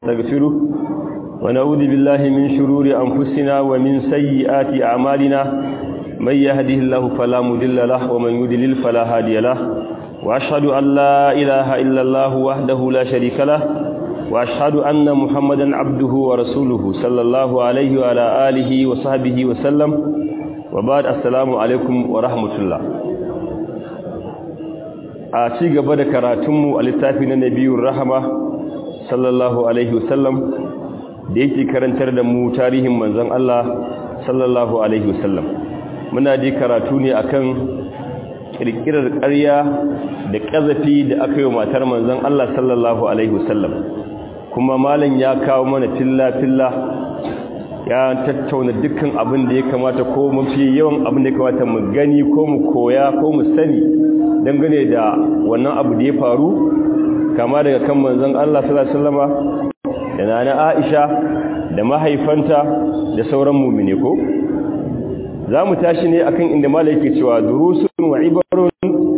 نستغفره ونعوذ بالله من شرور أنفسنا ومن سيئات أعمالنا من يهده الله فلا مضل له ومن يضلل فلا هادي له وأشهد أن لا إله إلا الله وحده لا شريك له وأشهد أن محمدا عبده ورسوله صلى الله عليه وعلى آله وصحبه وسلم وبعد السلام عليكم ورحمة الله a ci gaba da karatunmu a littafi na nabiyun rahama sallallahu alaihi wasallam da yake karantar da mu tarihin manzon Allah sallallahu alaihi wasallam muna ji karatu ne akan kirkirar ƙarya da ƙazafi da aka yi wa matar manzon Allah sallallahu alaihi wasallam kuma malam ya kawo mana filla-filla ya tattauna dukkan abin da ya kamata ko mafi yawan abin da ya kamata mu gani ko mu koya ko mu sani dangane da wannan abu da ya faru kama daga kan manzon Allah sallallahu alaihi wasallama da nana Aisha da mahaifanta da sauran mu'mine ko zamu tashi ne akan inda malai yake cewa durusun wa ibarun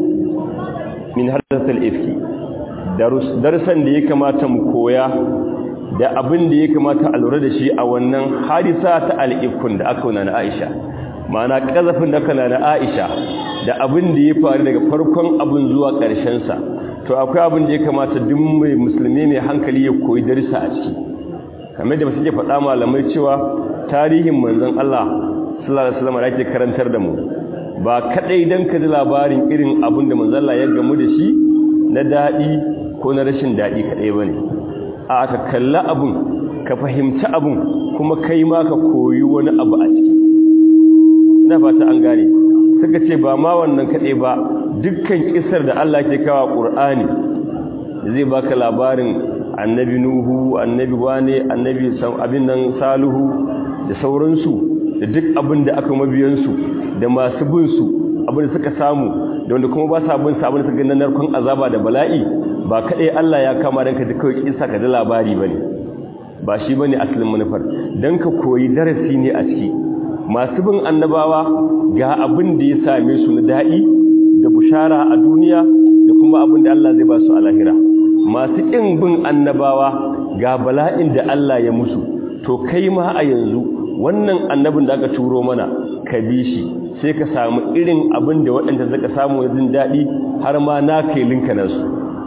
min hadathal ifki darus darsan da ya kamata mu koya da abin da ya kamata a lura da shi a wannan hadisa ta al-ifkun da aka nana Aisha ma'ana kazafin da kana na Aisha da abin da ya faru daga farkon abin zuwa ƙarshen sa to akwai abin da ya kamata duk mai musulmi mai hankali ya koyi darsa a ciki kamar da suke faɗa malamai cewa tarihin manzon Allah sallallahu alaihi wasallam yake karantar da mu ba kadai dan ka ji labarin irin abin da manzon Allah ya gamu da shi na dadi ko na rashin dadi kadai bane a ka kalla abun ka fahimci abun kuma kai ma ka koyi wani abu a ciki ina fata an gane suka ce ba ma wannan kaɗai ba dukkan kisar da Allah ke kawo ƙur'ani zai baka labarin annabi nuhu annabi wane annabi abin nan saluhu da sauransu da duk abin da aka mabiyansu da masu binsu abin da suka samu da wanda kuma ba sa bin sa abin da suka ganin narkon azaba da bala'i ba kaɗai Allah ya kama don ka ji kawai kisa ka da labari ba ne ba shi ba ne asalin manufar don ka koyi darasi ne a ciki masu bin annabawa ga abin da ya same su na daɗi da bushara a duniya da kuma abin da Allah zai ba su a lahira masu ƙin bin annabawa ga bala'in da Allah ya musu to kai ma a yanzu wannan annabin da aka turo mana ka bi shi sai ka samu irin abin da waɗanda zaka samu jin daɗi har ma na kai linka nasu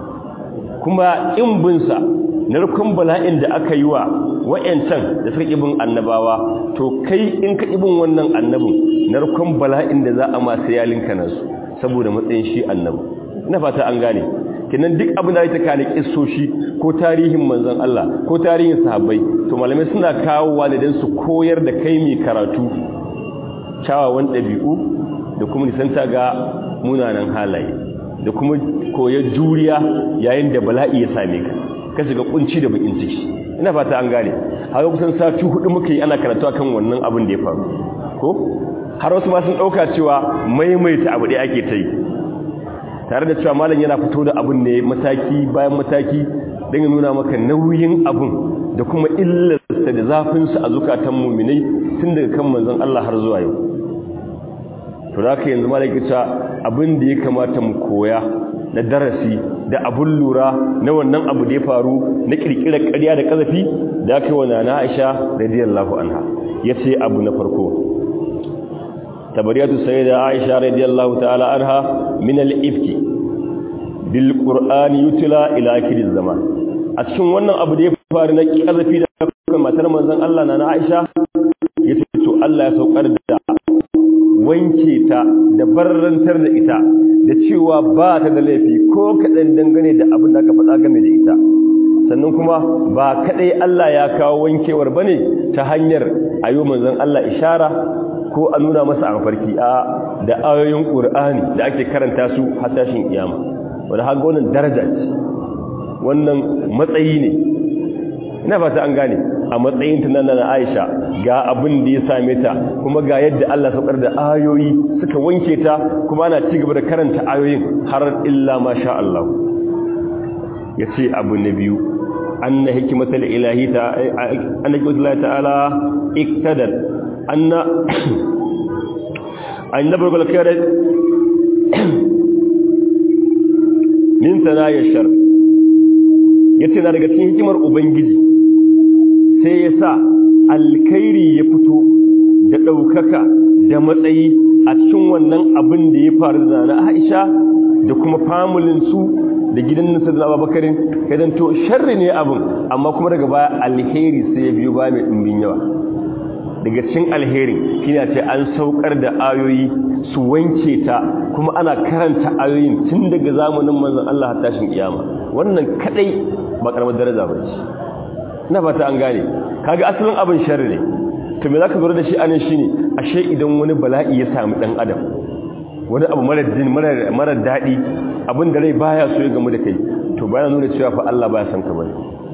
kuma ƙin binsa narkon bala'in da aka yi wa wa'yancan da suka ibin annabawa to kai in ka ibin wannan annabin narkon bala'in da za a masu yalinka nasu saboda matsayin shi annabi ina fata an gane kinan duk abin da ya kane kissoshi ko tarihin manzon Allah ko tarihin sahabbai to malamai suna kawowa ne dan su koyar da kai mai karatu kyawawan ɗabi'u da kuma nisanta ga munanan halaye da kuma koyar juriya yayin da bala'i ya same ka ka shiga kunci da bakin ciki ina fata an gane haka kusan sati hudu muke yi ana karatu akan wannan abin da ya faru ko har wasu ma sun dauka cewa maimaita abu da ake ta yi tare da cewa malam yana fito da abin ne mataki bayan mataki don ya nuna maka nauyin abin da kuma illarsa da zafinsa a zukatan muminai tun daga kan manzon Allah har zuwa yau to da haka yanzu malam ya abin da ya kamata mu koya na darasi da abun lura na wannan abu da ya faru na kirkirar ƙarya da ƙazafi da aka yi wa nana Aisha radiyallahu anha yace abu na farko tabariyatu sayyida Aisha radiyallahu ta'ala anha min al-ifki bil qur'ani yutla ila akhir zaman a cikin wannan abu da ya faru na ƙazafi da kuma matar manzon Allah nana Aisha yace to Allah ya saukar da wanke ta da barrantar da ita da cewa ba ta da laifi ko kaɗan dangane da abin da aka faɗa game da ita sannan kuma ba kaɗai Allah ya kawo wankewar ba ne ta hanyar ayo manzan Allah ishara ko a nuna masa a mafarki a da ayoyin ƙur'ani da ake karanta su har tashin kiyama wanda haka wannan daraja ce wannan matsayi ne ina fata an gane a matsayin ta nan na Aisha ga abin da ya same ta kuma ga yadda Allah saukar da ayoyi suka wanke ta kuma ana ci gaba da karanta ayoyin har illa ma sha Allah yace abu na biyu anna hikmatul ilahi ta anna hikmatul ta'ala iktadal anna annabi gal kare min sanaya shar yace na daga cikin hikimar ubangiji sai ya sa alkhairi ya fito da ɗaukaka da matsayi a cikin wannan abin da ya faru da na Aisha da kuma familin su da gidan nasa da Abubakarin kadan to sharri ne abin amma kuma daga baya alheri sai ya biyo ba mai dimbin yawa daga cikin alherin shine ce an saukar da ayoyi su wanke ta kuma ana karanta ayoyin tun daga zamanin manzon Allah har tashin kiyama wannan kadai ba karamar daraja ba ce ina fata an gane kaga asalin abin sharri ne to me zaka lura da shi anan shine ashe idan wani bala'i ya samu dan adam wani abu mara din mara mara dadi abin da rai baya so ya gamu da kai to baya nuna cewa fa Allah baya san ka bane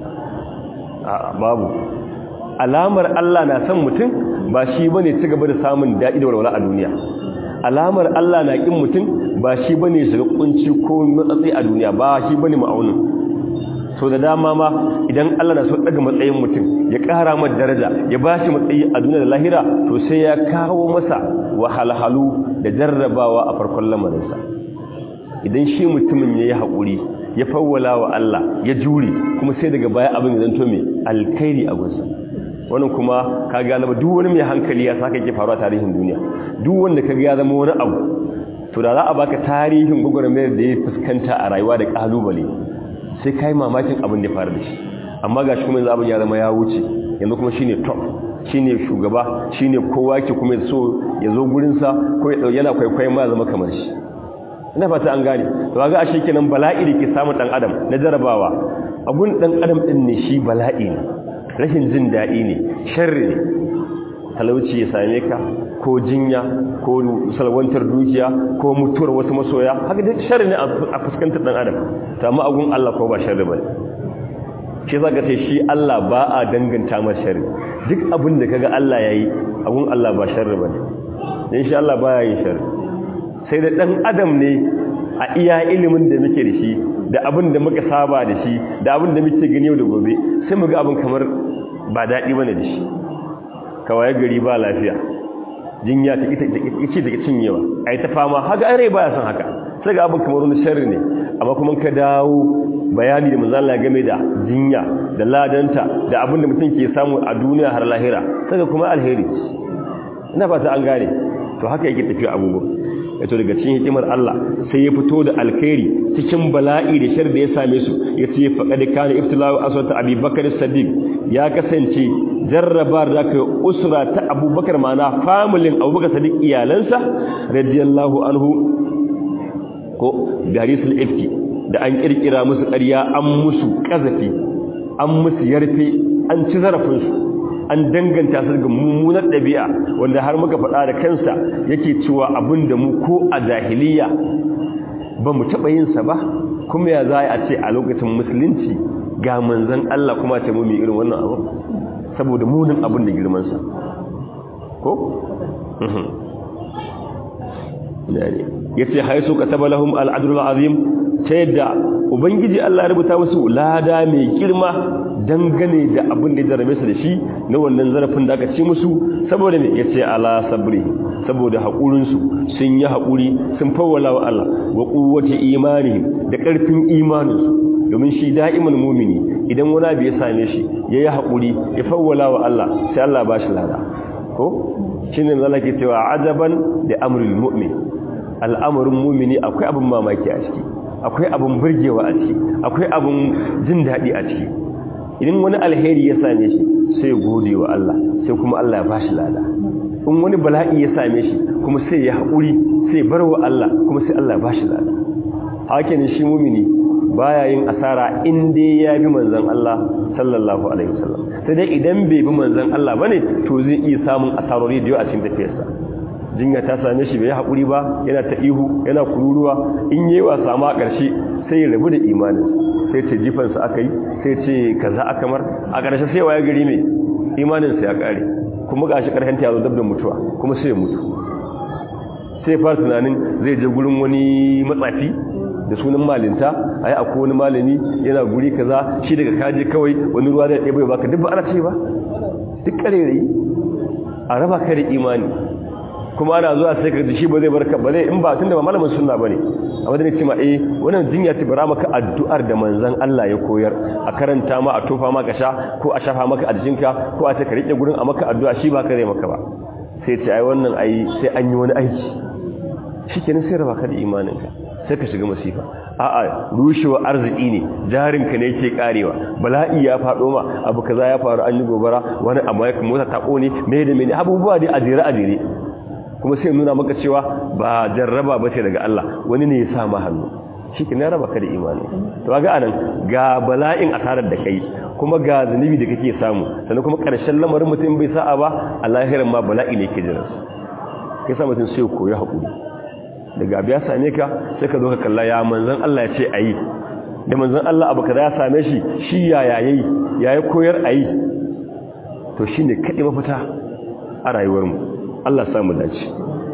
a babu alamar Allah na san mutum ba shi bane ci gaba da samun dadi da walwala a duniya alamar Allah na kin mutum ba shi bane shiga kunci ko matsatsi a duniya ba shi bane ma'aunin so da dama ma idan Allah na so daga matsayin mutum ya ƙara masa daraja ya ba shi matsayi a duniya da lahira to sai ya kawo masa wahalhalu da jarrabawa a farkon lamarinsa idan shi mutumin ya yi haƙuri ya fawwala wa Allah ya jure kuma sai daga baya abin zan to mai alkhairi a gunsa wannan kuma ka galaba duk wani mai hankali ya saka ke faruwa tarihin duniya duk wanda ka ga ya zama wani abu to da za a baka tarihin gwagwarmayar da ya fuskanta a rayuwa da kalubale sai kai mamakin abin da ya faru da shi amma ga shi kuma yanzu abin ya zama ya wuce yanzu kuma shine top shine shugaba shine kowa ke kuma so ya zo gurinsa ko ya yana kwaikwayon ma zama kamar shi ina fata an gane to ga ashe kenan bala'i da ke samun dan adam na jarabawa abun dan adam din ne shi bala'i ne rashin jin daɗi ne sharri ne talauci ya same ka ko jinya ko salwantar dukiya ko mutuwar wasu masoya haka duk sharri ne a fuskantar dan adam to amma agun Allah ko ba sharri bane shi zaka ce shi Allah ba a danganta masa sharri duk abin da kaga Allah yayi agun Allah ba sharri bane dan shi Allah baya yin sharri sai da dan adam ne a iya ilimin da muke da shi da abin da muka saba da shi da abin da muke gani yau da gobe sai mu ga abin kamar ba daɗi bane da shi kawai gari ba lafiya jinya ta ita ce take cinyewa ai ta fama haka ai rai baya son haka sai ga abin kamar wani sharri ne amma kuma ka dawo bayani da manzo Allah game da jinya da ladanta da abin da mutum ke samu a duniya har lahira sai kuma alheri ina fata an gane to haka yake tafiya abubuwa yato daga cikin hikimar Allah sai ya fito da alkhairi cikin bala'i da shar da ya same su yace faqad kana iftila'u aswata Abi Bakar Siddiq ya kasance jarrabar da kai usra ta Abubakar mana familin Abubakar Siddiq iyalansa radiyallahu anhu ko darisul ifki da an kirkira musu ƙarya an musu kazafi an musu yarfe an ci zarafin su an danganta su ga mummunar ɗabi'a wanda har muka faɗa da kansa yake cewa abin da mu ko a jahiliya ba mu taɓa yinsa ba kuma ya za a ce a lokacin musulunci ga manzan Allah kuma ce mu mai irin wannan abu saboda munin abin da girmansa ko? ya ce haisu ka taba lahum al'adul azim ta yadda ubangiji Allah rubuta musu lada mai girma dangane da abin da ya jarabe su da shi na wannan zarafin da aka ci musu saboda ne ya ce ala sabri saboda haƙurinsu sun yi haƙuri sun fawwala wa Allah wa ƙuwata imanihim da ƙarfin imaninsu domin shi da'iman mumini idan wani abu ya same shi ya yi haƙuri ya fawwala wa Allah sai Allah ba shi lada ko shi ne zala ke cewa ajaban da amrul mu'min al'amarin mumini akwai abin mamaki a ciki akwai abin burgewa a ciki akwai abin jin daɗi a ciki idan wani alheri ya same shi sai gode wa Allah sai kuma Allah ya bashi lada in wani bala'i ya same shi kuma sai ya haƙuri sai bar wa Allah kuma sai Allah ya bashi lada haka ne shi mumini baya yin asara in dai ya bi manzon Allah sallallahu alaihi wasallam sai dai idan bai bi manzon Allah bane to zai iya samun asarori da yawa a cikin tafiyarsa jinya ta same shi bai haƙuri ba yana ta ihu yana kururuwa in yi wa sama a ƙarshe sai ya rabu da imanin sai ce jifansa aka yi sai ce kaza aka mar a ƙarshe sai waye gari mai imaninsa ya ƙare kuma ga shi ƙarshenta ya zo dab da mutuwa kuma sai ya mutu sai fara tunanin zai je gurin wani matsafi da sunan malinta ai akwai wani malami yana guri kaza shi daga kaje kawai wani ruwa da ɗaya bai baka duk ba ana ce ba duk ƙarere a raba ka da imani kuma ana zuwa sai ka ji shi ba zai barka ba zai in ba tunda ba malamin sunna bane amma da ce ma eh wannan jinya ta bara maka addu'ar da manzon Allah ya koyar a karanta ma a tofa maka sha ko a shafa maka a jikinka ko a ce ka rike gurin a maka addu'a shi ba ka zai maka ba sai ce ai wannan ai sai an yi wani aiki shikenan sai raba ka da imaninka sai ka shiga masifa a'a rushewa arziki ne jarinka ne yake karewa bala'i ya fado ma abu kaza ya faru an yi gobara wani amma ya mota ta kone me da me abubuwa dai ajire ajire kuma sai nuna maka cewa ba jarraba ba ce daga Allah wani ne ya sa ma hannu shi ke raba ka da imani to ga anan ga bala'in asarar da kai kuma ga zunubi da kake samu sannan kuma ƙarshen lamarin mutum bai sa'a ba a lahirin ma bala'i ne ke jiran kai sa mutum sai koyi haƙuri daga abu ya same ka sai ka zo ka kalla ya manzan Allah ya ce a yi da manzan Allah abu ka ya same shi shi ya yayi ya yi koyar a yi to shi ne kaɗi mafita a rayuwarmu Allah samu dace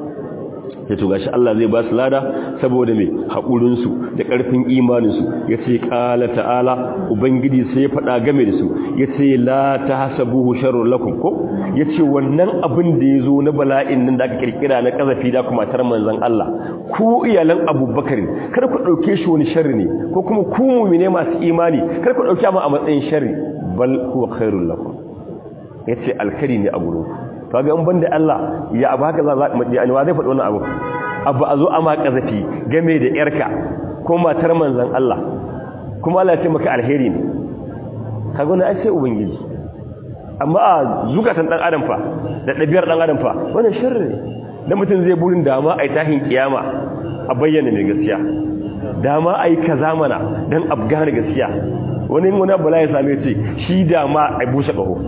ya to gashi Allah zai ba su lada saboda mai haƙurinsu da ƙarfin imaninsu ya ce ƙala ta'ala ubangiji sai ya faɗa game da su ya ce la ta hasabuhu sharrun lakum ko ya ce wannan abin da ya zo na bala'in nan da aka kirkira na ƙazafi da kuma tar manzan Allah ku iyalan abubakar kar ku ɗauke shi wani sharri ne ko kuma ku mumine masu imani kar ku ɗauke mu a matsayin sharri bal huwa khairul lakum ya ce alkari ne a gurinku kaga in banda Allah ya abu haka za yani wa zai faɗi wannan abu abu a zo a ma kazafi game da yarka ko matar manzon Allah kuma Allah ya ce maka alheri ne kaga wannan ai sai ubangiji amma a zukatan dan adam fa da dabiyar dan adam fa wannan sharri ne dan mutum zai burin dama ai tahin kiyama a bayyana mai gaskiya dama ai kaza mana dan abgana gaskiya wani wani bala ya same ce shi dama ai bushe kaho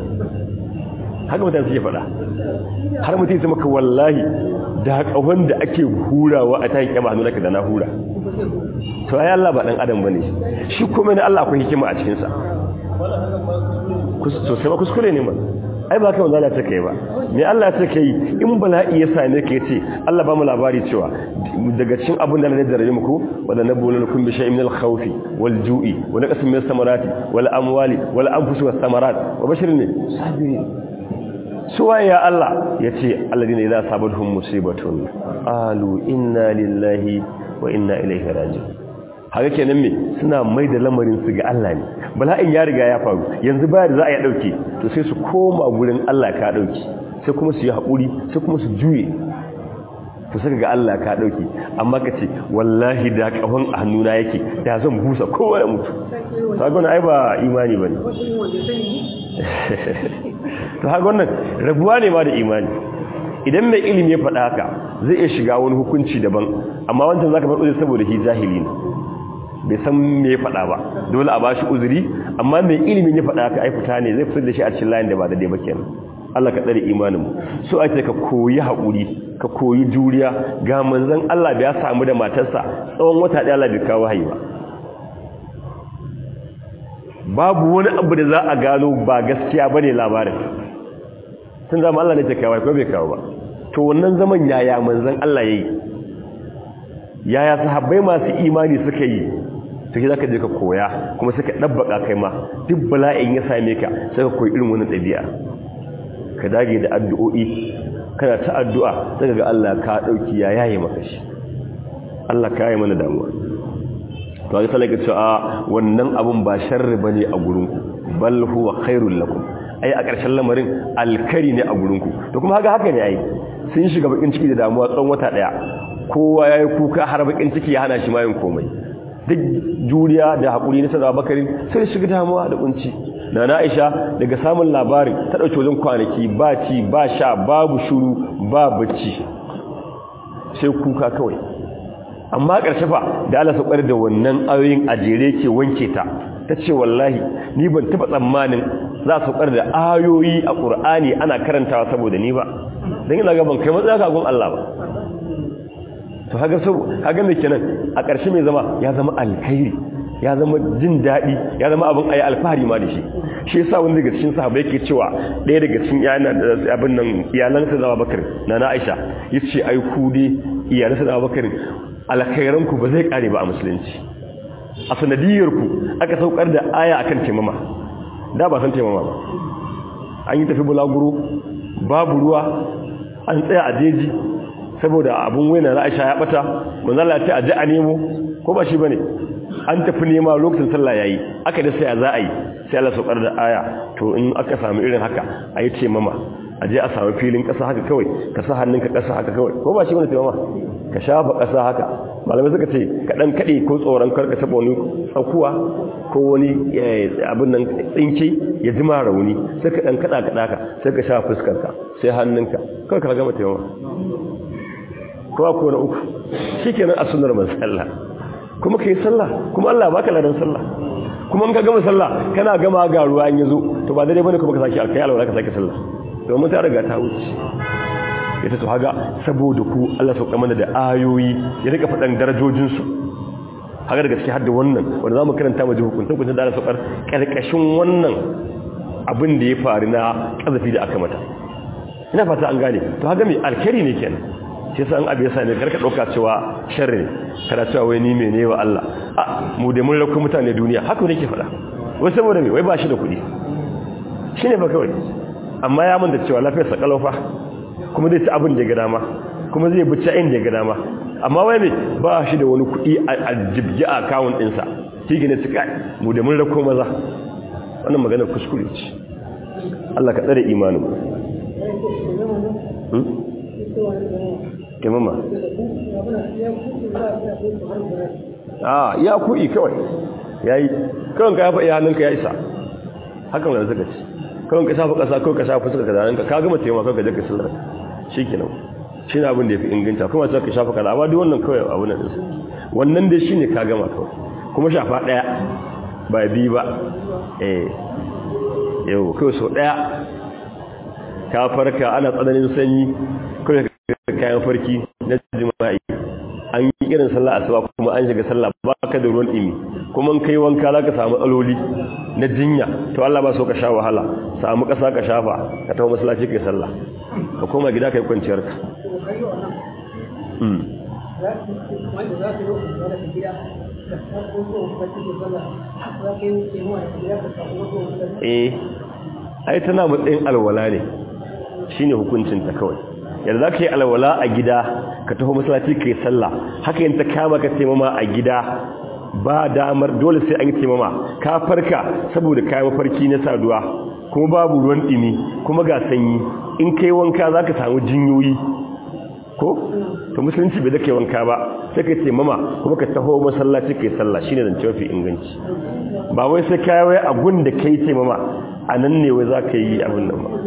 haka mutane suke faɗa har mutum ya maka wallahi da ƙahon da ake hurawa a tayin kyama hannu naka da na hura to ai Allah ba dan adam bane shi kuma ne Allah akwai hikima a cikin sa to sai ba kuskure ne man ai ba kai wanda ta kai ba me Allah ta kai in bala'i ya same ka yace Allah ba mu labari cewa daga cikin abin da Allah ya daraje muku wala nabulukum bi shay'in min al-khawf wal ju'i wa naqsin min as-samarati wal amwali wal anfusi was samarat wa bashirin sabirin suwa ya Allah ya ce alladina idza sabatuhum musibatun qalu inna lillahi wa inna ilaihi raji'un haka kenan me suna mai da lamarin su ga Allah ne bala'in ya riga ya faru yanzu baya da za a yi dauke to sai su koma gurin Allah ka dauki sai kuma su yi hakuri sai kuma su juye to saka ga Allah ka dauki amma ka ce wallahi da kafan a hannuna yake da zan busa kowa ya mutu kaga ai ba imani bane to haka wannan rabuwa ne ma da imani idan mai ilimi ya faɗa haka zai iya shiga wani hukunci daban amma wancan zaka bar uzuri saboda shi jahili ne bai san me ya faɗa ba dole a bashi uzuri amma mai ilimin ya faɗa haka ai fita ne zai fitar da shi a cikin layin da ba da dai ba kenan Allah ka tsare imanin mu so ake ka koyi haƙuri ka koyi juriya ga manzon Allah da ya samu da matarsa tsawon wata ɗaya Allah bai kawo haihuwa babu wani abu da za a gano ba gaskiya bane labarin tun zama Allah ne ta kawo ko bai kawo ba to wannan zaman yaya manzon Allah yayi yaya sahabbai masu imani suka yi sai zaka je ka koya kuma suka dabbaka kai ma duk bala'in ya same ka sai ka koyi irin wannan dabi'a ka dage da addu'o'i kana ta addu'a sai ga Allah ka dauki ya yaye maka shi Allah ka yaye mana damuwa to ga talaka cewa wannan abun ba sharri bane a gurinku bal huwa khairul lakum ai a ƙarshen lamarin alkari ne a gurinku to kuma haka haka ne ai sun shiga bakin ciki da damuwa tsawon wata daya kowa yayi kuka har bakin ciki ya hana shi mayin komai duk juriya da hakuri na sada bakarin sai shiga damuwa da kunci na Aisha daga samun labarin ta dauke wajen kwanaki ba ci ba sha babu shuru ba bacci sai kuka kawai amma ƙarshe fa da Allah saukar da wannan ayoyin ajere ke wanke ta tace wallahi ni ban taba tsammanin za su saukar da ayoyi a Qur'ani ana karantawa saboda ni ba dan ina ga ban kai matsaya ga gun Allah ba to haga so haga me kenan a ƙarshe mai zama ya zama alkhairi ya zama jin daɗi ya zama abin ayi alfahari ma da shi shi yasa wani daga cikin sahabbai yake cewa ɗaya daga cikin yana da abin nan iyalansa da Abubakar na na Aisha yace ai ku dai iyalansa da Abubakar alkhairan ku ba zai kare ba a musulunci a sanadiyar ku aka saukar da aya akan taimama da ba san taimama ba an yi tafi bulaguro babu ruwa an tsaya a jeji saboda abun waina na Aisha ya bata manzo Allah ya ce a ji a nemo ko ba shi bane an tafi nema lokacin sallah yayi aka da sai a za a yi sai Allah saukar da aya to in aka samu irin haka a yi ce mama a je a samu filin ƙasa haka kawai ka sa hannunka ƙasa haka kawai ko ba shi bane ce mama ka shafa ƙasa haka malamai suka ce ka dan kade ko tsoron karka taba wani tsakuwa ko wani abin nan tsinke ya jima rauni sai ka dan kada kada ka sai ka shafa fuskarka sai hannunka kawai ka gama taimama kowa ko na uku shikenan a sunnar manzalla kuma kai sallah kuma Allah baka ladan sallah kuma in ka gama sallah kana gama ga ruwa in yazo to ba dare bane kuma ka saki alkai alwala ka saki sallah domin ta riga ta wuce ita to haga saboda ku Allah sauka mana da ayoyi ya rika fadan darajojin su haga daga cikin hadda wannan wanda zamu karanta mu ji hukuncin hukuncin da Allah saukar karkashin wannan abin da ya faru na kazafi da aka mata ina fata an gane to haga mai alkhairi ne kenan sai san abu ya same karka dauka cewa sharri kada cewa wai ni mene wa Allah a mu da mun rako mutane duniya haka ne ke fada wai saboda me wai ba shi da kuɗi shine ba kawai amma ya mun da cewa lafiyar sa kalofa kuma zai ci abin da ya ga dama kuma zai bi ci inda ya ga dama amma wai me ba shi da wani kuɗi a jibgi a account ɗinsa shi gine su kai mu da mun rako maza wannan magana kuskure ce Allah ka tsare imanin kimama a ya kuɗi kawai ya yi kawai ka yafa iya hannunka ya isa hakan da suka ci kawai ka shafa ƙasa kawai ka shafa suka ka zanenka ka gama taimaka kawai ka jaka sallar shi ke nan shi ne abin da ya fi inganta kuma sai ka shafa kaza amma duk wannan kawai abu na ɗinsu wannan dai shi ne ka gama kawai kuma shafa ɗaya ba biyu ba eh yau kawai sau ɗaya ka farka ana tsananin sanyi kawai kayan farki na jima'i an yi irin sallah asuba kuma an shiga sallah ba ka da ruwan ɗimi kuma kai wanka za ka samu aloli na jinya to Allah ba so ka sha wahala samu ƙasa ka shafa ka taho masallaci kai sallah ka koma gida kai kwanciyar ka eh ai tana matsayin alwala ne shine hukuncinta kawai yadda za ka yi alwala a gida ka taho masallaci ka yi sallah haka yin ta kama ka taimama a gida ba damar dole sai an yi taimama ka farka saboda kayan mafarki na saduwa kuma babu ruwan ɗimi kuma ga sanyi in kai wanka za ka samu jinyoyi ko to musulunci bai da kai wanka ba sai ka taimama kuma ka taho masallaci ka yi sallah shine zance mafi inganci ba wai sai ka wai abun da kai taimama a nan ne wai za ka yi abin nan ba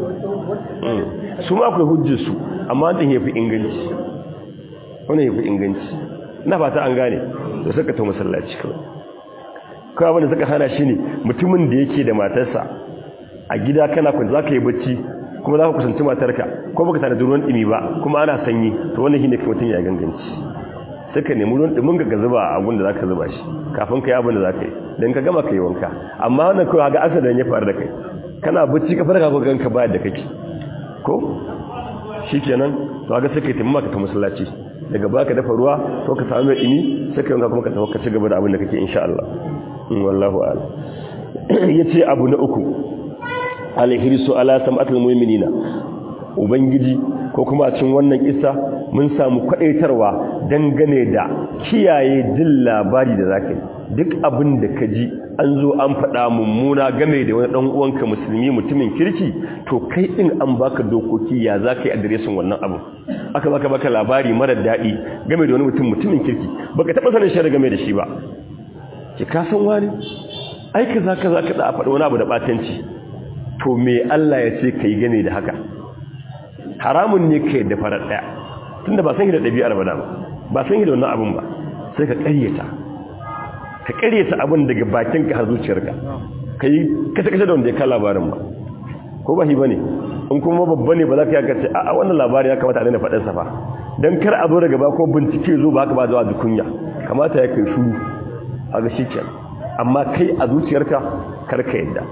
su ma akwai hujjarsu amma wannan yafi inganci wannan yafi inganci na fata an gane da suka ta masallaci kawai kawai abin da suka hana shi ne mutumin da yake da matarsa a gida kana kun za ka yi bacci kuma za ka kusanci matarka ko baka tana ruwan ɗimi ba kuma ana sanyi to wannan shi ne kuma mutum ya ganganci suka nemi ruwan ɗimin ka zuba a abin da za ka zuba shi kafin ka yi abin da za ka yi don ka gama ka yi wanka amma wannan kawai ga asalin ya faru da kai kana bacci ka farka ko ganka bayar da kake ko shi kenan to ga sai kai taimama ka ta masallaci daga baka dafa ruwa ko ka samu mai dimi sai kai kuma ka tafi ka ci gaba da abin da kake insha Allah wallahu a'lam yace abu na uku alhirsu ala sam'atul mu'minina ubangiji ko kuma cin wannan kissa mun samu kwadaitarwa dangane da kiyaye jin labari da zakai duk abin da ka ji an zo an faɗa mummuna game da wani ɗan uwanka musulmi mutumin kirki to kai ɗin an baka dokoki ya za ka yi adiresin wannan abu aka baka baka labari marar daɗi game da wani mutum mutumin kirki baka taɓa sanin shari'a game da shi ba ki ka san wani aika za ka za ka da a faɗi wani abu da ɓatanci to me Allah ya ce ka yi game da haka haramun ne ka yadda farar ɗaya tunda ba san shi da ɗabi'ar ba ba san shi da wannan abun ba sai ka ƙaryata ka karyata abin daga bakinka har zuciyarka ka yi kasa-kasa da wanda ya ka labarin ba ko ba shi ba ne in kuma babba ne ba za ka yaka ce a wannan labarin ya kamata a daina faɗinsa ba don kar a zo daga ba ko bincike zo ba haka ba zuwa kunya kamata ya kai shuru a ga shi kenan amma kai a zuciyarka kar ka yadda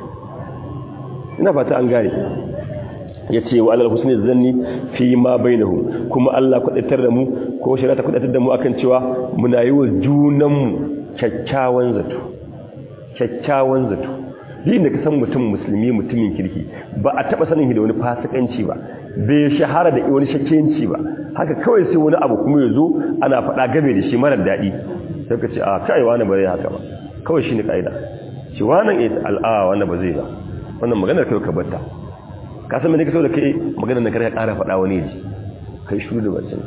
ina fata an gane ya ce wa alal husni zanni fi ma bainahu kuma Allah kwadatar da mu ko shari'a ta kwadatar da mu akan cewa muna yi wa junanmu kyakkyawan zato kyakkyawan zato din da ka san mutum musulmi mutumin kirki ba a taba sanin da wani fasikanci ba bai shahara da wani shakkenci ba haka kawai sai wani abu kuma ya zo ana faɗa game da shi marar daɗi sai ka ce a kai wani ba zai haka ba kawai shi ne ƙa'ida shi wannan al'a wannan ba zai ba wannan maganar kai ka batta ka san mene ka so da kai maganar da kar ka ƙara faɗa wani ji kai shuru da bacin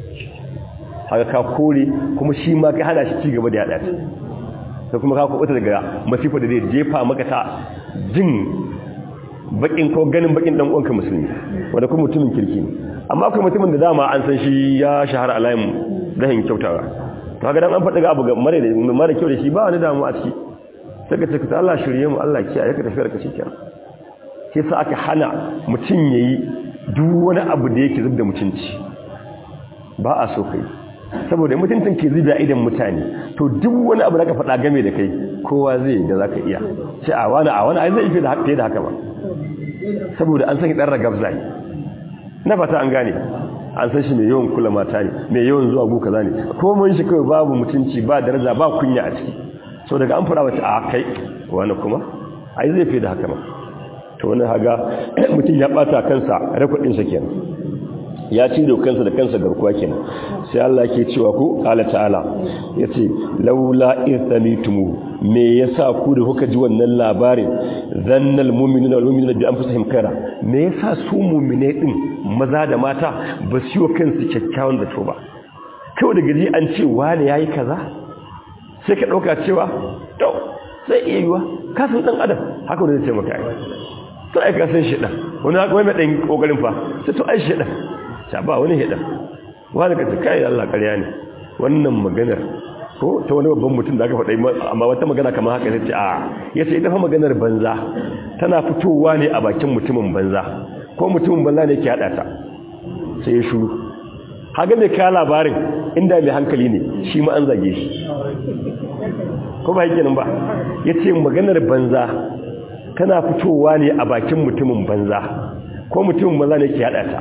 haka ka kore kuma shi ma kai hana shi ci gaba da yaɗa ta sai kuma ka kuɓuta daga masifa da zai jefa maka ta jin bakin ko ganin bakin dan uwanka musulmi wanda kuma mutumin kirki ne amma akwai mutumin da dama an san shi ya shahara a layin rahin kyautawa to haka dan an faɗa ga abu ga mare da mare kyau da shi ba wani damu a ciki sai ka ce ka Allah shirye mu Allah kiyaye ka tafi ka shikenan sai sa aka hana mutum yayi duk wani abu da yake zubda mutunci ba a so kai saboda mutuncin ke zuba idan mutane to duk wani abu da ka faɗa game da kai kowa zai da zaka iya sai a wani a wani ai zai fi da haka da haka ba saboda an san dan ragabza ne na fata an gane an san shi mai yawan kula mata ne mai yawan zuwa gu kaza ne ko mun shi kawai babu mutunci ba daraja ba kunya a ciki so daga an fara wata a kai wani kuma ai zai fi da haka ma to wani haga mutum ya bata kansa rakwadin sa kenan ya ci da kansa da kansa garkuwa kenan sai Allah yake cewa ku qala ta'ala yace laula ithamitumu me yasa ku da kuka ji wannan labarin zannal mu'minuna wal mu'minuna bi anfusihim khaira me yasa su mu'mine din maza da mata ba su yi kansu kyakkyawan zato ba kawai da gaji an ce wani yayi kaza sai ka dauka cewa to sai iya yiwa ka san dan adam haka ne zai ce maka ai to ai ka san shi dan wani haka wai mai dan kokarin fa sai to ai shi dan ta ba wani hida wani ka kai Allah ƙarya ne wannan maganar ko ta wani babban mutum da aka faɗa amma wata magana kamar haka sai ce a yace ita fa maganar banza tana fitowa ne a bakin mutumin banza ko mutumin banza ne ke hada ta sai ya shuru haga mai kaya labarin inda mai hankali ne shi ma an zage shi ko ba yake nan ba yace maganar banza tana fitowa ne a bakin mutumin banza ko mutumin banza ne ke hada ta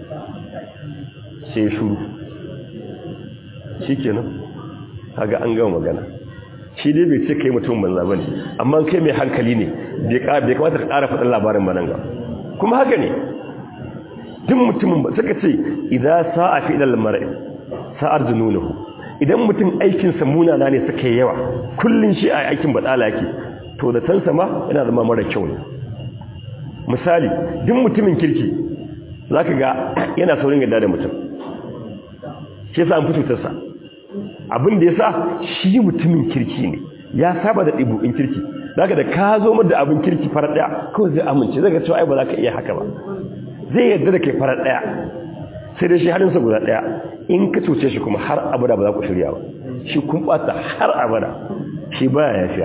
sai shuru shi kenan kaga an gama magana shi dai bai ce kai mutum banza bane amma kai mai hankali ne bai kamata ka ƙara faɗin labarin ba nan ga kuma haka ne duk mutumin ba suka ce idan sa'a fi ilal mar'i sa'ar jununuhu idan mutum aikin sa munana ne suka yi yawa kullun shi a aikin badala yake to da tansa ma yana zama mara kyau ne misali duk mutumin kirki zaka ga yana saurin yadda da mutum shi yasa an fi cutarsa abin da yasa shi mutumin kirki ne ya saba da ɗibu'in kirki zaka da ka zo da abin kirki farar ɗaya kawai zai amince zai ga cewa ai ba za ka iya haka ba zai yarda da kai farar ɗaya sai dai shi halinsa guda ɗaya in ka cuce shi kuma har abada ba za ku shirya ba shi kun ɓata har abada shi baya yafiya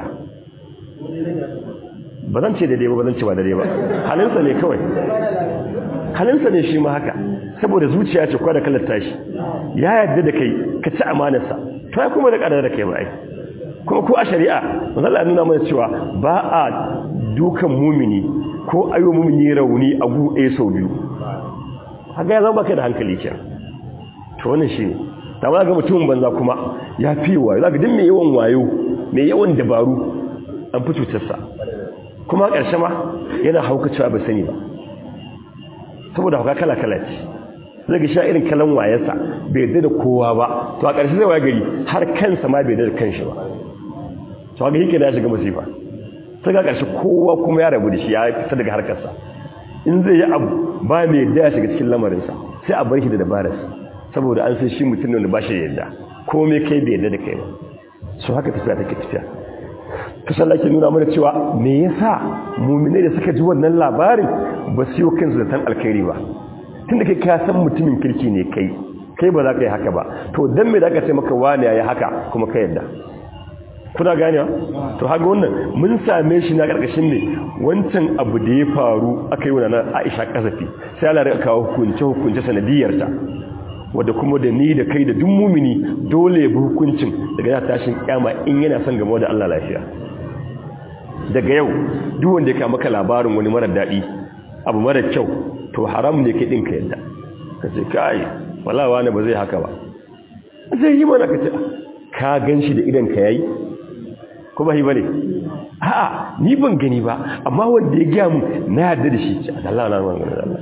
ba zan ce daidai ba ba zan ce ba daidai ba halinsa ne kawai halinsa ne shi ma haka saboda zuciya ce kwa da kalar tashi ya yarda da kai ka ci amanarsa to ya kuma da kadar da kai ba ai kuma ko a shari'a manzo Allah nuna mana cewa ba a dukan mumini ko ayo mumini rauni a gu ɗaya sau biyu haka ya zama baka da hankali ke to wannan shine ta ba ga mutumin banza kuma ya fi wayo zaka din mai yawan wayo mai yawan dabaru an fi cutarsa kuma ƙarshe ma yana haukacewa ba sani ba saboda hauka kala-kala ce zai ga sha irin kalan wayarsa bai yadda da kowa ba to a ƙarshe zai waya gari har kansa ma bai yadda da kanshi ba to haka yake da ya shiga masifa sai ga ƙarshe kowa kuma ya rabu da shi ya fita daga harkarsa in zai yi abu ba mai yadda ya shiga cikin lamarinsa sai a bar shi da dabararsa saboda an san shi mutum ne da ba shi yadda komai kai bai yadda da kai ba so haka tafiya take tafiya kasan da ke nuna mana cewa me yasa muminai da suka ji wannan labarin ba su yi kansu da san alkhairi ba tun da kai ka san mutumin kirki ne kai kai ba za ka yi haka ba to don me da aka ce maka wani ya yi haka kuma ka yadda kuna gane to haka wannan mun same shi na karkashin ne wancan abu da ya faru aka yi wa na aisha kasafi sai ala rika kawo hukunce hukunce sanadiyarta wadda kuma da ni da kai da duk mumini dole ya bi hukuncin daga ya tashin kyama in yana son gamo da Allah lafiya daga yau duk wanda ya kama maka labarin wani mara daɗi abu mara kyau to haram ne kai ɗinka yadda ka ce kai walawa ne ba zai haka ba zai yi mana ka ce ka gan shi da idan ka yayi ko ba shi bane a'a ni ban gani ba amma wanda ya gaya mu na yarda da shi Allah na magana Allah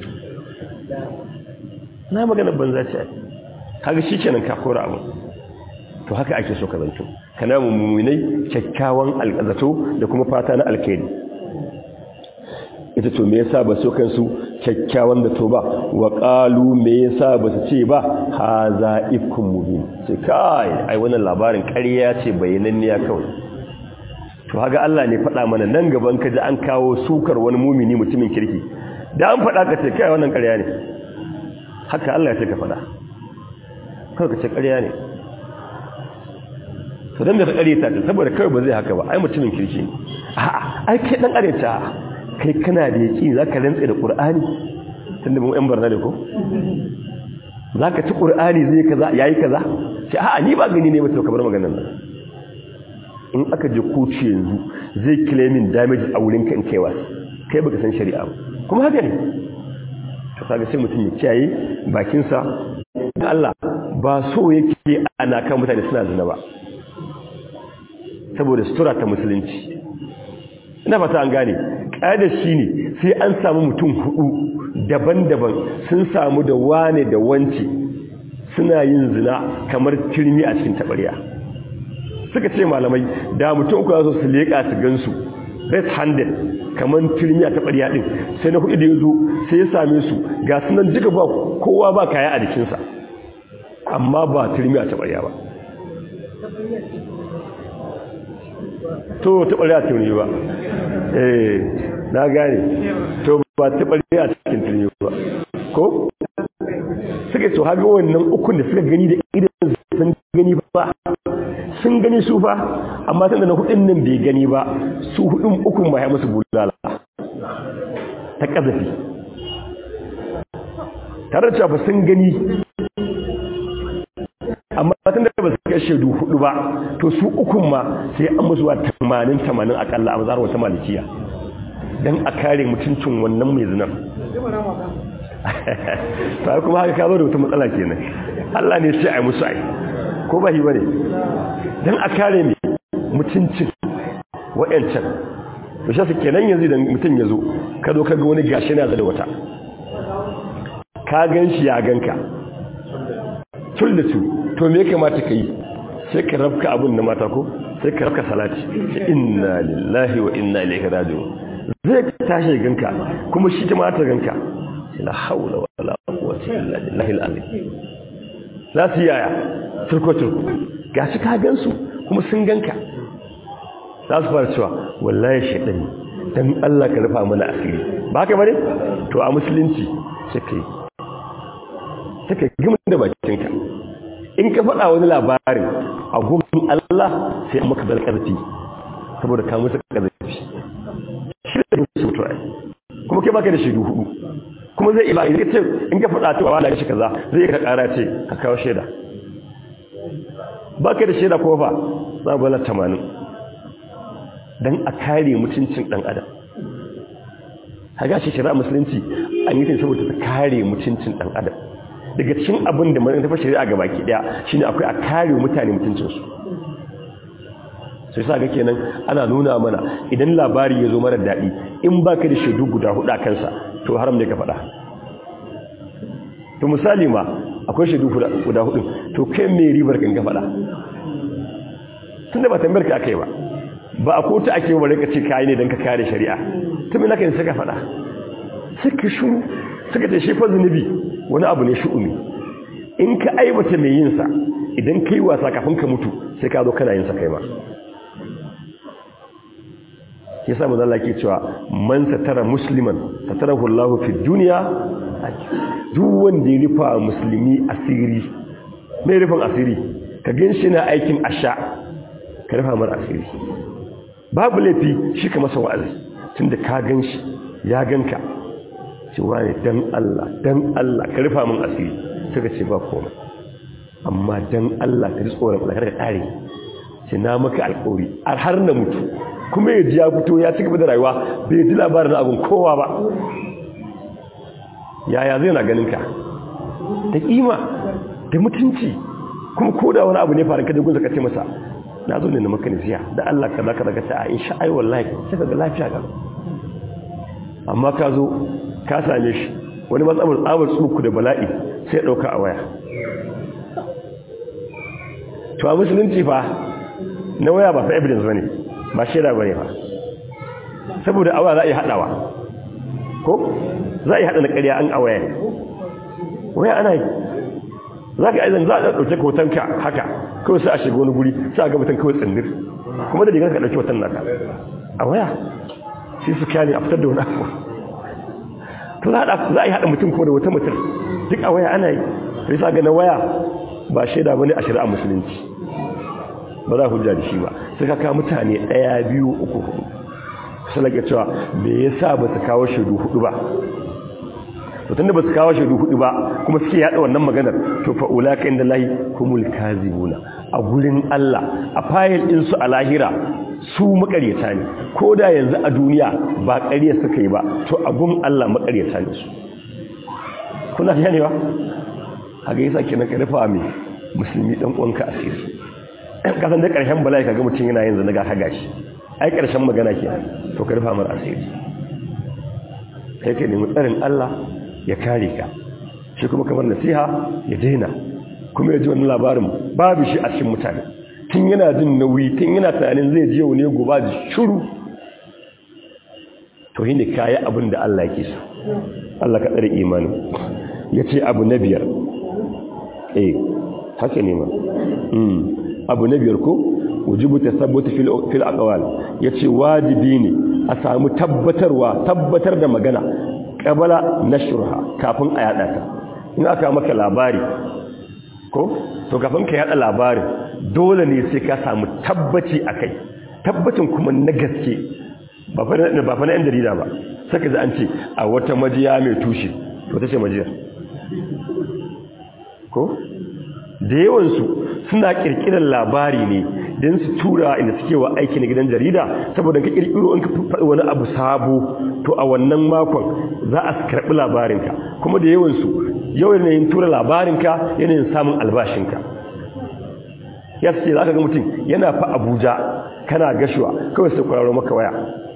na magana banza ce kaga shikenan ka kora abu to haka ake so ka zanto kana mummunai kyakkyawan alƙazato da kuma fata na alkhairi ita to me yasa ba so kansu kyakkyawan da to ba wa qalu me yasa ba su ce ba haza ifkum mubin ce kai ai wannan labarin ƙarya ce bayananniya kawai to haga Allah ne faɗa mana nan gaban ka ji an kawo sukar wani mumini mutumin kirki da an faɗa ka ce kai wannan ƙarya ne haka Allah ya ce ka faɗa kawai ka ce ƙarya ne to dan da ka ƙarya ta saboda kawai ba zai haka ba ai mutumin kirki ne a'a ai kai dan ƙarya kai kana da yaki za ka rantse da ƙur'ani tun da mu ‘yan barna da ko? za ka ci ƙur'ani zai kaza ya yi kaza ce a ni ba gani ne ba kamar maganan nan in aka je koci yanzu zai claiming damage a wurin kan kewa kai baka san shari'a ba kuma haka ne to kaga sai mutum ya kiyaye bakinsa da Allah ba so yake ana kan mutane suna zina ba saboda sutura ta musulunci ina fata an gane ƙada shi ne sai an samu mutum hudu daban-daban sun samu da wane da wance suna yin zina kamar turmi a cikin taɓarya suka ce malamai da mutum uku za su leƙa su gansu red handed kamar turmi a taɓarya ɗin sai na hudu da ya zo sai ya same su ga sunan duka ba kowa ba kaya a jikinsa amma ba turmi a taɓarya ba to taɓarya turmi ba eh na gane to ba taɓarya a cikin turmi ba ko suka ce haga wannan ukun da suka gani da idan sun gani ba sun gani su fa amma tunda na hudun nan bai gani ba su hudun ukun ba ya musu bulala ta kazafi tare da cewa sun gani amma tunda ba su kai shaidu hudu ba to su ukun ma sai an musu wa 80 80 akalla a mazar wata malikiya dan a kare mutuncin wannan mai zinar ta kuma haka ka zo da wata matsala kenan Allah ne sai ai musu ai ko ba shi bane dan a kare mai mutuncin wayancan to shi kenan yanzu idan mutun yazo ka zo ka ga wani gashi na da wata ka ganshi ya ganka tul da su to me kamata ka yi sai ka rabka abun da mata ko sai ka rabka salati inna lillahi wa inna ilaihi raji'un zai tashi ganka kuma shi ta mata ganka la haula wala quwwata illa billahi al-azim za su yaya turko turko gashi ka gansu kuma sun ganka za su fara cewa wallahi shaytan dan Allah ka rufa mana asiri ba ka bane to a musulunci sai kai sai ka gima da bakinka in ka faɗa wani labarin a gumin Allah sai an maka zarkarfi saboda ka musu ƙarfi shi da su mutuwa kuma kai baka da shaidu hudu kuma zai iba in ka ce in ka faɗa ta wala shi kaza zai ka ƙara ce ka kawo shaida baka da shaida kuma fa za bala 80 dan a kare mutuncin dan adam haga shi shari'a musulunci an yi ta saboda ta kare mutuncin dan adam daga cikin abin da mai tafi shari'a ga baki daya shine akwai a kare mutane mutuncinsu sai sa ga kenan ana nuna mana idan labari ya zo mara daɗi in baka da shaidu guda hudu a kansa to haram ne ka faɗa to misali ma akwai shaidu guda hudu to kai mai ribar kan ka faɗa tunda ba tambayar ka akai ba ba a kotu ake bare ka ce kai ne dan ka kare shari'a to me naka ne saka faɗa suka shuru suka ce shi fa zunubi wani abu ne shu'umi in ka aibata mai yin sa idan kai wasa kafin ka mutu sai ka zo kana yin sa kai ma yasa manzo Allah ke cewa man satara musliman satarahu Allahu fi dunya duk wanda ya rufa musulmi asiri mai rufin asiri ka ganshi na aikin asha ka rufa mar asiri babu laifi shi ka masa wa'azi tunda ka ganshi ya ganka cewa ne dan Allah dan Allah ka rufa min asiri suka ce ba komai amma dan Allah ka ji tsoron Allah ka kare ce na maka alƙawari har na mutu kuma ya ji ya fito ya ci gaba da rayuwa bai ji labarin abin kowa ba yaya zai na ganin ka da kima da mutunci kuma ko da wani abu ne faru ka jagun ka ce masa na zo ne na maka nasiya da Allah ka za ka daga ta a insha ai wallahi sai ka ga lafiya ga amma ka zo ka same shi wani matsabar tsabar tsuku da bala'i sai ya ɗauka a waya to a musulunci fa na waya ba fa evidence bane ba shaida bane fa saboda awa za a yi haɗawa ko za a yi haɗa na ƙarya an a waya waya ana yi za ka aizan za a ɗauke ka hotonka haka kawai sai a shiga wani guri sai a ga mutum kawai tsindir kuma da rigar ka ɗauki hoton naka a waya sai su kyale a fitar da wani abu to za a yi haɗa mutum kuma da wata mutum duk a waya ana yi sai sa ga na waya ba shaida bane a shari'a musulunci ba za a hujja da shi ba sai ka kawo mutane ɗaya biyu uku hudu sai lake cewa me yasa ba su kawo shaidu hudu ba to tunda ba su kawo shaidu hudu ba kuma suke yada wannan maganar to fa ulaka inda lahi humul kazibuna a gurin Allah a fayil din su a lahira su makaryata ne ko da yanzu a duniya ba ƙarya suka yi ba to a gun Allah makaryata ne su kuna ganewa haka yasa kenan ka rufa mai musulmi dan uwanka asiri ka san da ƙarshen bala'i kaga mutum yana yin zanaga ka gashi ai ƙarshen magana ke to ka rufa mar asiri kai ka nemi tsarin Allah ya kare ka shi kuma kamar nasiha ya daina kuma ya ji wani labarin babu shi a cikin mutane tun yana jin nauyi tun yana tunanin zai je wani goba da shuru to shi ne kayi abin da Allah yake so Allah ka tsare imanin ya ce abu na biyar eh haka ne ma abu na biyar ko wujubu tasabbut fil fil aqwal yace wajibi ne a samu tabbatarwa tabbatar da magana qabala nashrha kafin a yada ta in aka maka labari ko to kafin ka yada labarin dole ne sai ka samu tabbaci akai tabbacin kuma na gaske ba fa ba fa na yan jarida ba saka ji an ce a wata majiya mai tushe to tace majiyar ko da yawansu suna kirkirar labari ne don su tura inda suke wa aiki na gidan jarida saboda ka kirkiro in ka faɗi wani abu sabo to a wannan makon za a karɓi labarinka kuma da yawansu yau yanayin tura labarinka yanayin samun albashinka ya ce za ka ga mutum yana fa abuja kana gashuwa kawai sai kwararo maka waya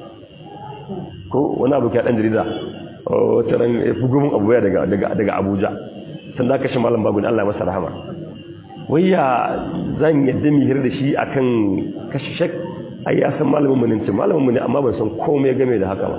ko wani abu ka ɗan jarida wata ran ya fi gumin abuja daga abuja sannan kashe malam babu Allah masa rahama wayya zan yadda mi hir da shi akan kashe shek ai ya san malamin mu ne ce malamin mu ne amma ban san komai game da haka ba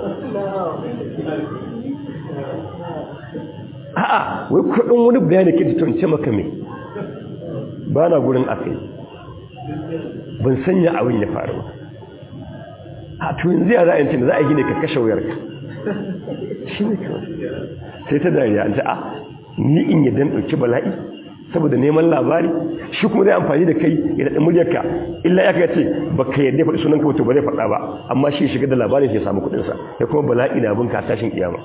a'a wai kudin wani bayani ke tun ce maka me ba na gurin akai ban sanya abin ya faru ba a to yanzu ya ra'ayin cin za a gine ka kashe wayarka shi ne kawai sai ta dariya an ce a ni in yadda ɗauki bala'i saboda neman labari shi kuma zai amfani da kai ya daɗa muryarka illa ya ce ba ka yadda faɗi sunan wato ba zai faɗa ba amma shi shiga da labarin ya samu kuɗinsa ya kuma bala'i na abin ka tashin kiyama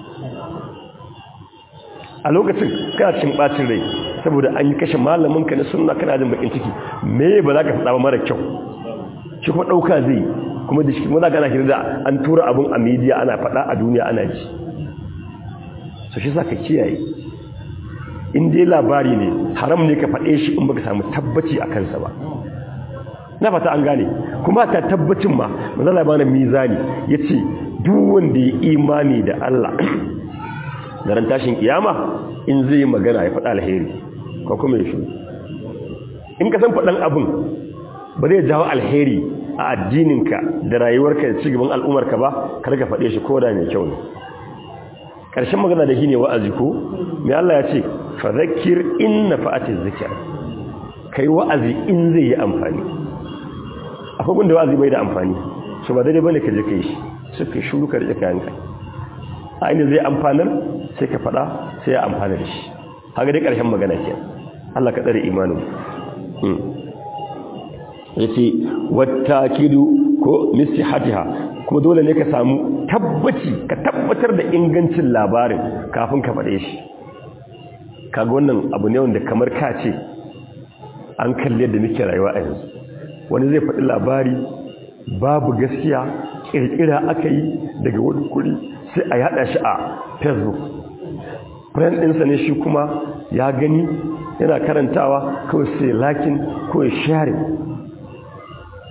a lokacin kana cin ɓacin rai saboda an yi kashe malamin ka na sunna kana jin bakin ciki me ba za ka faɗa ba mara kyau shi kuma ɗauka zai kuma da shi kuma za ka ana hira da an tura abun a midiya ana faɗa a duniya ana ji so shi sa ka kiyaye in dai labari ne haram ne ka faɗe shi in baka samu tabbaci a kansa ba na fata an gane kuma ta tabbacin ma manzala bana mizani ya ce duk wanda ya imani da Allah da ran tashin kiyama in zai yi magana ya faɗa alheri ko kuma ya shi in ka san faɗan abin ba zai jawo alheri a addininka da rayuwarka da cigaban al'ummarka ba kar ka faɗe shi ko da mai kyau ne ƙarshen magana da shi ne wa'azi ko mai Allah ya ce fa zakir in nafa'atiz zikr kai wa'azi in zai yi amfani akwai gunda wa'azi bai da amfani so ba daidai bane ka je kai shi sai ka shuru ka rike kayanka a inda zai amfanar sai ka faɗa sai ya amfana da shi haka dai ƙarshen magana ke Allah ka tsare imanin yace wattakidu ko nisihatiha kuma dole ne ka samu tabbaci ka tabbatar da ingancin labarin kafin ka faɗe shi kaga wannan abu ne wanda kamar ka ce an kalli yadda muke rayuwa a yanzu wani zai faɗi labari babu gaskiya ƙirƙira aka yi daga wani kuri sai a yada shi a facebook friend ɗinsa ne shi kuma ya gani yana karantawa kawai sai lakin ko ya share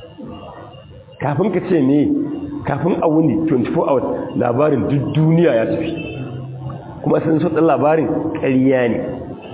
kafin ka ce ne kafin a wuni 24 hours labarin duk duniya ya tafi kuma sun so ɗan labarin ƙarya ne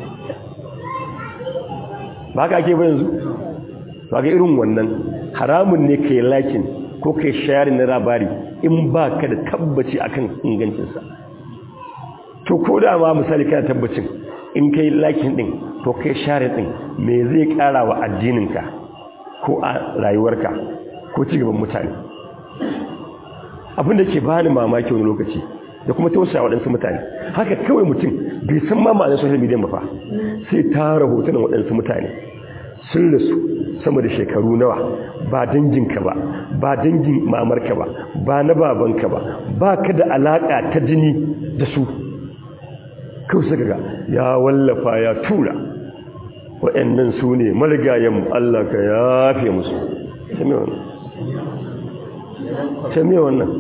ba ka ake ba yanzu ba ga irin wannan haramun ne ka yi lakin ko ka yi shayari na labari in ba ka da tabbaci akan ingancinsa to ko da ma misali kana tabbacin in ka yi lakin ɗin to ka yi shayari ɗin me zai ƙara wa addininka ko a rayuwarka ko cigaban mutane abinda ke bani mamaki wani lokaci da kuma tausaya waɗansu mutane haka kawai mutum bai san ma ma'anar social media ba fa sai tara hotunan waɗansu mutane sun rasu sama da shekaru nawa ba danginka ba ba dangin mamarka ba ba na babanka ba ba ka da alaƙa ta jini da su kawai suka ga ya wallafa ya tura waɗannan su ne marigayen Allah ka yafe musu sami wannan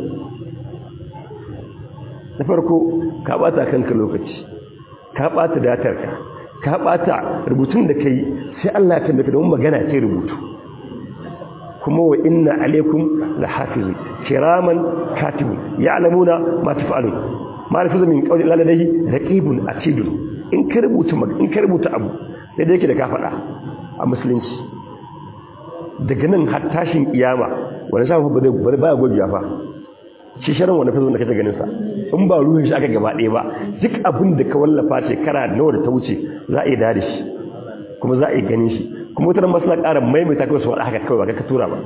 na farko ka bata kanka lokaci ka bata datarka ka bata rubutun da kai sai Allah ya tambaye don magana ce rubutu kuma wa inna alaikum lahafizun kiraman katibun ya'lamuna ma taf'alun ma lafizu min qawli ladayhi raqibun atidun in ka rubuta in ka rubuta abu sai da yake da ka faɗa a musulunci daga nan har tashin kiyama wani shafi ba zai ba gogiya fa shi sharan wani fazo da kake ganin sa in ba ruhin shi aka gaba ɗaya ba duk abin da ka wallafa shekara nawa da ta wuce za a yi dare shi kuma za a yi ganin shi kuma wata masu na ƙara maimaita kawai su waɗa haka kawai ba ka tura ba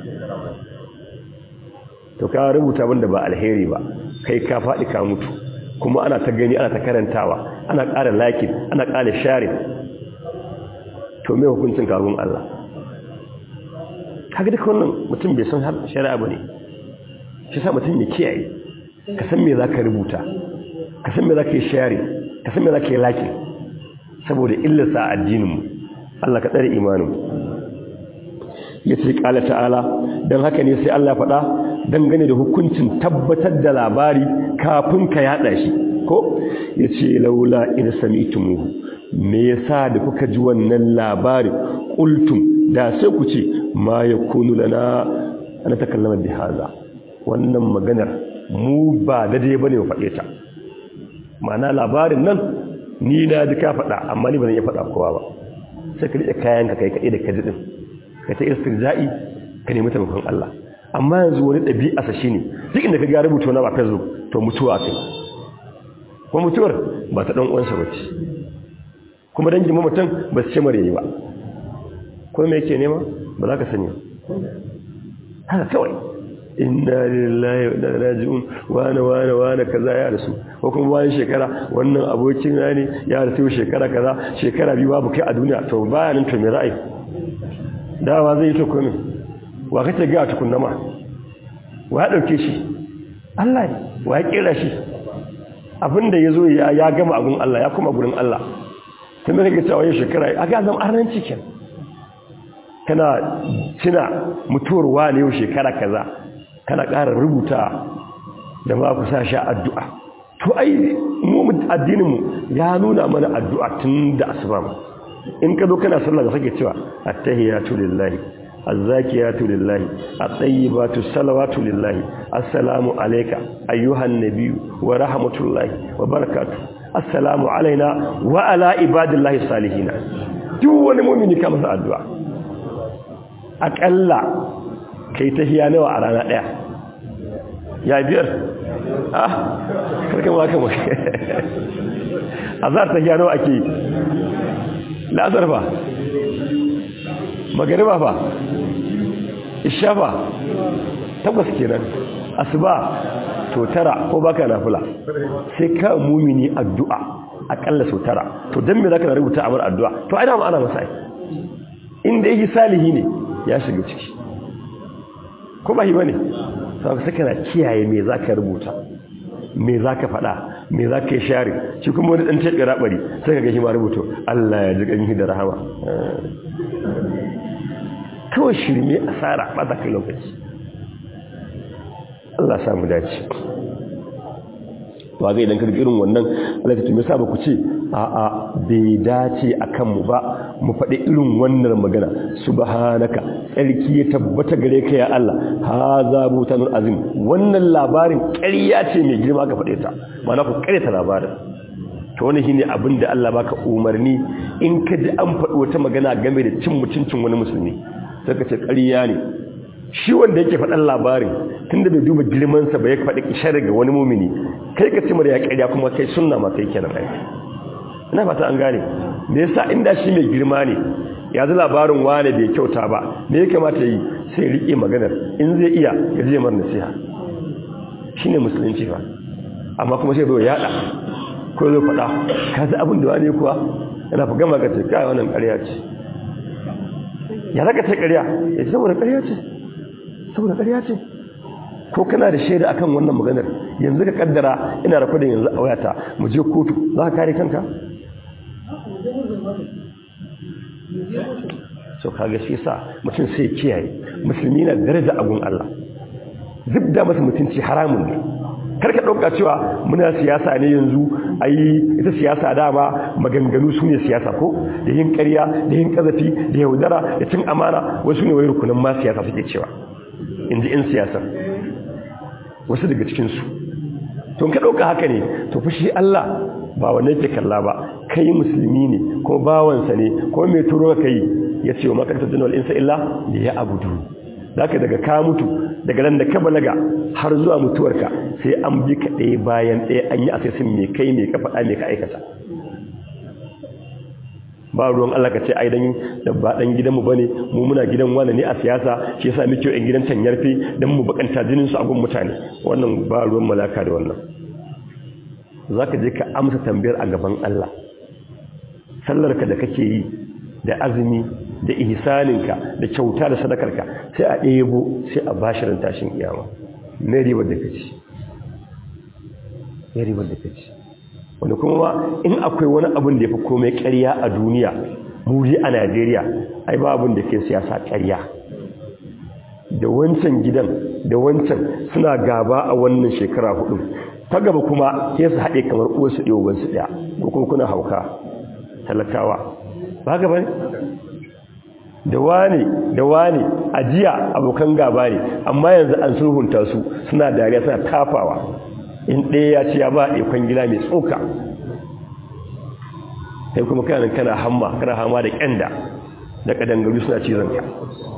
to ka rubuta abin da ba alheri ba kai ka faɗi ka mutu kuma ana ta gani ana ta karantawa ana ƙara lakin ana ƙara sharing to me hukuncin karun Allah kaga duka wannan mutum bai san shari'a ba ne shi sa mutum ya kiyaye ka san me za ka rubuta ka san me za ka yi share ka san me za ka yi laki saboda illarsa a addininmu Allah ka tsare imaninmu ya ce ƙala ta'ala don haka ne sai Allah faɗa dangane da hukuncin tabbatar da labari kafin ka yaɗa shi ko ya ce laula in sami me yasa da kuka ji wannan labari ƙultum da sai ku ce ma ya kunu lana ana takallama bi haza wannan maganar mu ba daidai bane mu faɗe ta ma'ana labarin nan ni na ji ka faɗa amma ni ba zan iya faɗa kowa ba sai ka rike kayan ka kai kaɗai da kaji din ka ta istirja'i ka nemi taimakon Allah amma yanzu wani ɗabi'a sa shine duk inda ka ga rubuta na ba Facebook to mutuwa kai kuma mutuwar ba ta dan uwansa bace kuma dangin mutum ba su ce mare yi ba ko me yake nema ba za ka sani haka kawai inna lillahi wa inna ilaihi raji'un wane wane wane kaza ya rasu ko kuma bayan shekara wannan abokin na ne ya rasu shekara kaza shekara biyu babu kai a duniya to baya nan to me ra'ayi dawa zai yi to komai wa kace ga tukunna ma wa ya dauke shi Allah ne wa ya kira shi abinda yazo ya ya gama abun Allah ya kuma gurin Allah tun da kake cewa shekara a ga zama arnanci kenan kana cina mutuwar wani yau shekara kaza kana ƙara rubuta da ma ku sa sha addu'a to ai mu addininmu ya nuna mana addu'a tun da asuba in ka zo kana sallah ga sake cewa attahiyatu lillahi azzakiyatu lillahi at-tayyibatu salawatu lillahi assalamu alayka ayyuhan nabiyyu wa rahmatullahi wa barakatuh assalamu alaina wa ala ibadillahi salihina duk wani mu'mini ka masa addu'a aƙalla kai tahiya nawa a rana ɗaya ya biyar ah karkan waka mai azar tahiya nawa ake yi la'azar ba magariba fa isha fa takwas kenan asuba to tara ko baka nafila sai ka mumini addu'a akalla so tara to dan me zaka na rubuta amar addu'a to ai da ana masa inda yake salihi ne ya shiga ciki ko ba yi bane sai saka na kiyaye me zaka rubuta me zaka faɗa me zaka yi share shi kuma wani dan tabe rabari sai ka ga shi ma rubuto Allah ya ji kanki da rahama kawai shirme asara ba za ka lokaci Allah samu dace to ga idan ka irin wannan Allah ta tume sa ba ku ce a a bai dace akan mu ba mu faɗi irin wannan magana subhanaka tsarki ya tabbata gare ka ya Allah haza butanul azim wannan labarin ƙarya ce mai girma ka faɗe ta ma'ana ku ƙarya ta labarin to wani shine abin da Allah baka umarni in ka ji an faɗi wata magana game da cin mutuncin wani musulmi sai ka ce ƙarya ne shi wanda yake faɗan labarin tunda bai duba girman sa ba ya faɗi kishar ga wani mumini kai ka ci mara ya ƙarya kuma kai sunna ma kai kenan kai ina fata an gane me yasa inda shi mai girma ne ya ji labarin wane bai kyauta ba me ya kamata yi sai ya rike maganar in zai iya ya je mar nasiha shine musulunci fa amma kuma sai bai yada ko zai faɗa ka ji abin da wani kuwa yana fi gama ka ce kai wannan ƙarya ce ya zaka ce ƙarya ya ce saboda ƙarya ce saboda ƙarya ce ko kana da shaida akan wannan maganar yanzu ka kaddara ina rakodin yanzu a wayata mu je kotu za ka kare kanka so kaga shi sa mutum sai kiyaye musulmi na daraja agun Allah zubda masa mutunci haramun ne karka ɗauka cewa muna siyasa ne yanzu ayi ita siyasa dama maganganu su ne siyasa ko da yin ƙarya da yin ƙazafi da yaudara da cin amana wasu ne wai rukunan ma siyasa suke cewa in ji in siyasar wasu daga cikinsu to ka ɗauka haka ne to fushi Allah ba wannan ke kalla ba kai musulmi ne ko bawansa ne ko mai turo ka yi ya ce wa makarantar jinwal insa illa da ya abudu zaka daga ka mutu daga nan da ka balaga har zuwa mutuwarka sai an bi ka ɗaya bayan ɗaya an yi asesin mai kai mai ka faɗa mai ka aikata ba ruwan Allah ka ce ai dan da ba dan gidanmu bane mu muna gidan wani ne a siyasa shi yasa muke yan gidan tanyarfe dan mu bakanta jinin su a gun mutane wannan ba ruwan malaka da wannan zaka je ka amsa tambayar a gaban Allah sallarka da kake yi da azumi da ihsaninka da kyauta da sadakarka sai a ɗebo sai a bashirin tashin kiyama me ribar da kaci me ribar da kaci wanda kuma in akwai wani abin da ya fi komai ƙarya a duniya muri a najeriya ai ba abin da ke siyasa ƙarya da wancan gidan da wancan suna gaba a wannan shekara hudu ta gaba kuma ya su haɗe kamar uwarsu ɗaya wansu ɗaya ko kuma kuna hauka talakawa ba gaba ne da wani da wani a jiya abokan gaba ne amma yanzu an sulhunta su suna dariya suna tafawa in ɗaya ya ce ya ba a ikon gida mai tsoka sai kuma kanan kana hamma kana hama da ƙyanda da ƙadangaru suna cizon ka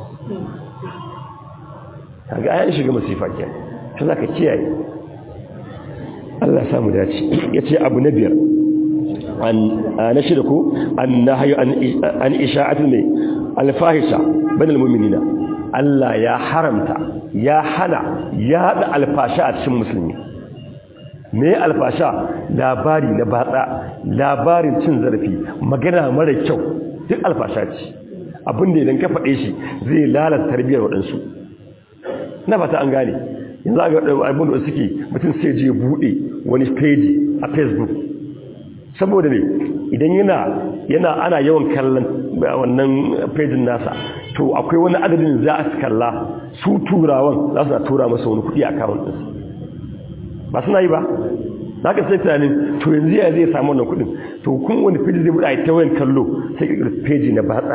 kaga ayan shiga masifa ke ta za ka kiyaye Allah samu dace ya ce abu na biyar na shida ko an na hayo an isha'atu ne alfahisha banal muminina Allah ya haramta ya hana ya haɗa alfasha a cikin musulmi me alfasha labari na batsa labarin cin zarafi magana mara kyau duk alfasha ce abinda idan ka faɗe shi zai lalata tarbiyyar waɗansu na fata an gane yanzu ga abin da suke mutum sai je buɗe wani page a facebook saboda ne idan yana yana ana yawan kallon wannan page nasa to akwai wani adadin za a kalla su turawan za su tura masa wani kuɗi a account ɗinsu ba suna yi ba za ka sai tunanin to yanzu ya zai samu wannan kudin to kun wani feji zai buɗa a ta wayan kallo sai ka ƙirƙir feji na batsa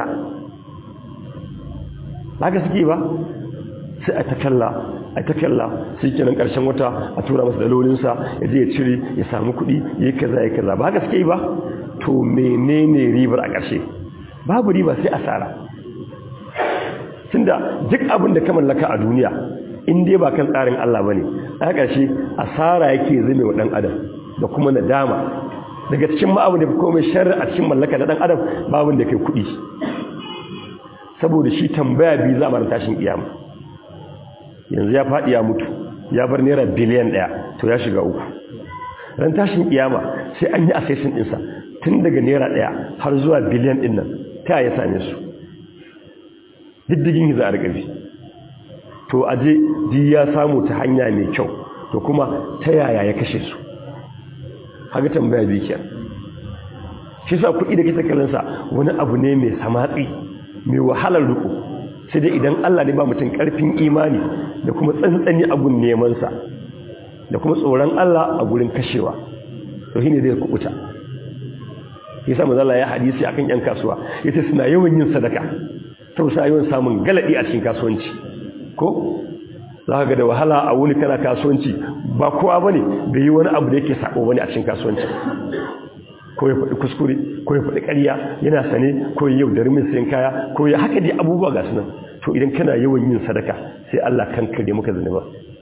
ba ka suke ba sai a ta kalla a ta kalla sai kenan ƙarshen wata a tura masa dalolinsa ya je ya cire ya samu kuɗi ya yi kaza ya kaza ba ka suke yi ba to menene ribar a ƙarshe babu riba sai asara tunda duk abin da ka mallaka a duniya in dai ba kan tsarin Allah bane a ƙarshe asara yake zame wa dan adam da kuma nadama daga cikin ma'abu da komai sharri a cikin mallaka da dan adam babu da kai kuɗi saboda shi tambaya bi za a tashin kiyama yanzu ya faɗi ya mutu ya bar naira biliyan ɗaya to ya shiga uku ran tashin kiyama sai an yi assessing ɗinsa tun daga naira ɗaya har zuwa biliyan ɗin nan ta ya same su diddigin za a riƙa to aje ji ya samu ta hanya mai kyau to kuma ta yaya ya kashe su haka tambaya bikiyar shi sa kuɗi da kisa kalansa wani abu ne mai samatsi mai wahalar riko sai dai idan Allah ne ba mutum ƙarfin imani da kuma tsantsani abun nemansa da kuma tsoron Allah a gurin kashewa to shine zai kubuta yasa manzo Allah ya hadisi akan yan kasuwa yace suna yawan yin sadaka to suna yawan samun galadi a cikin kasuwanci ko za ga da wahala a wuni kana kasuwanci ba kowa bane bai yi wani abu da yake sako bane a cikin kasuwanci ko ya faɗi kuskure ko ya faɗi ƙarya yana sane ko ya yaudari min sayan kaya ko ya haka dai abubuwa ga sunan to idan kana yawan yin sadaka sai Allah kan kare maka zunuba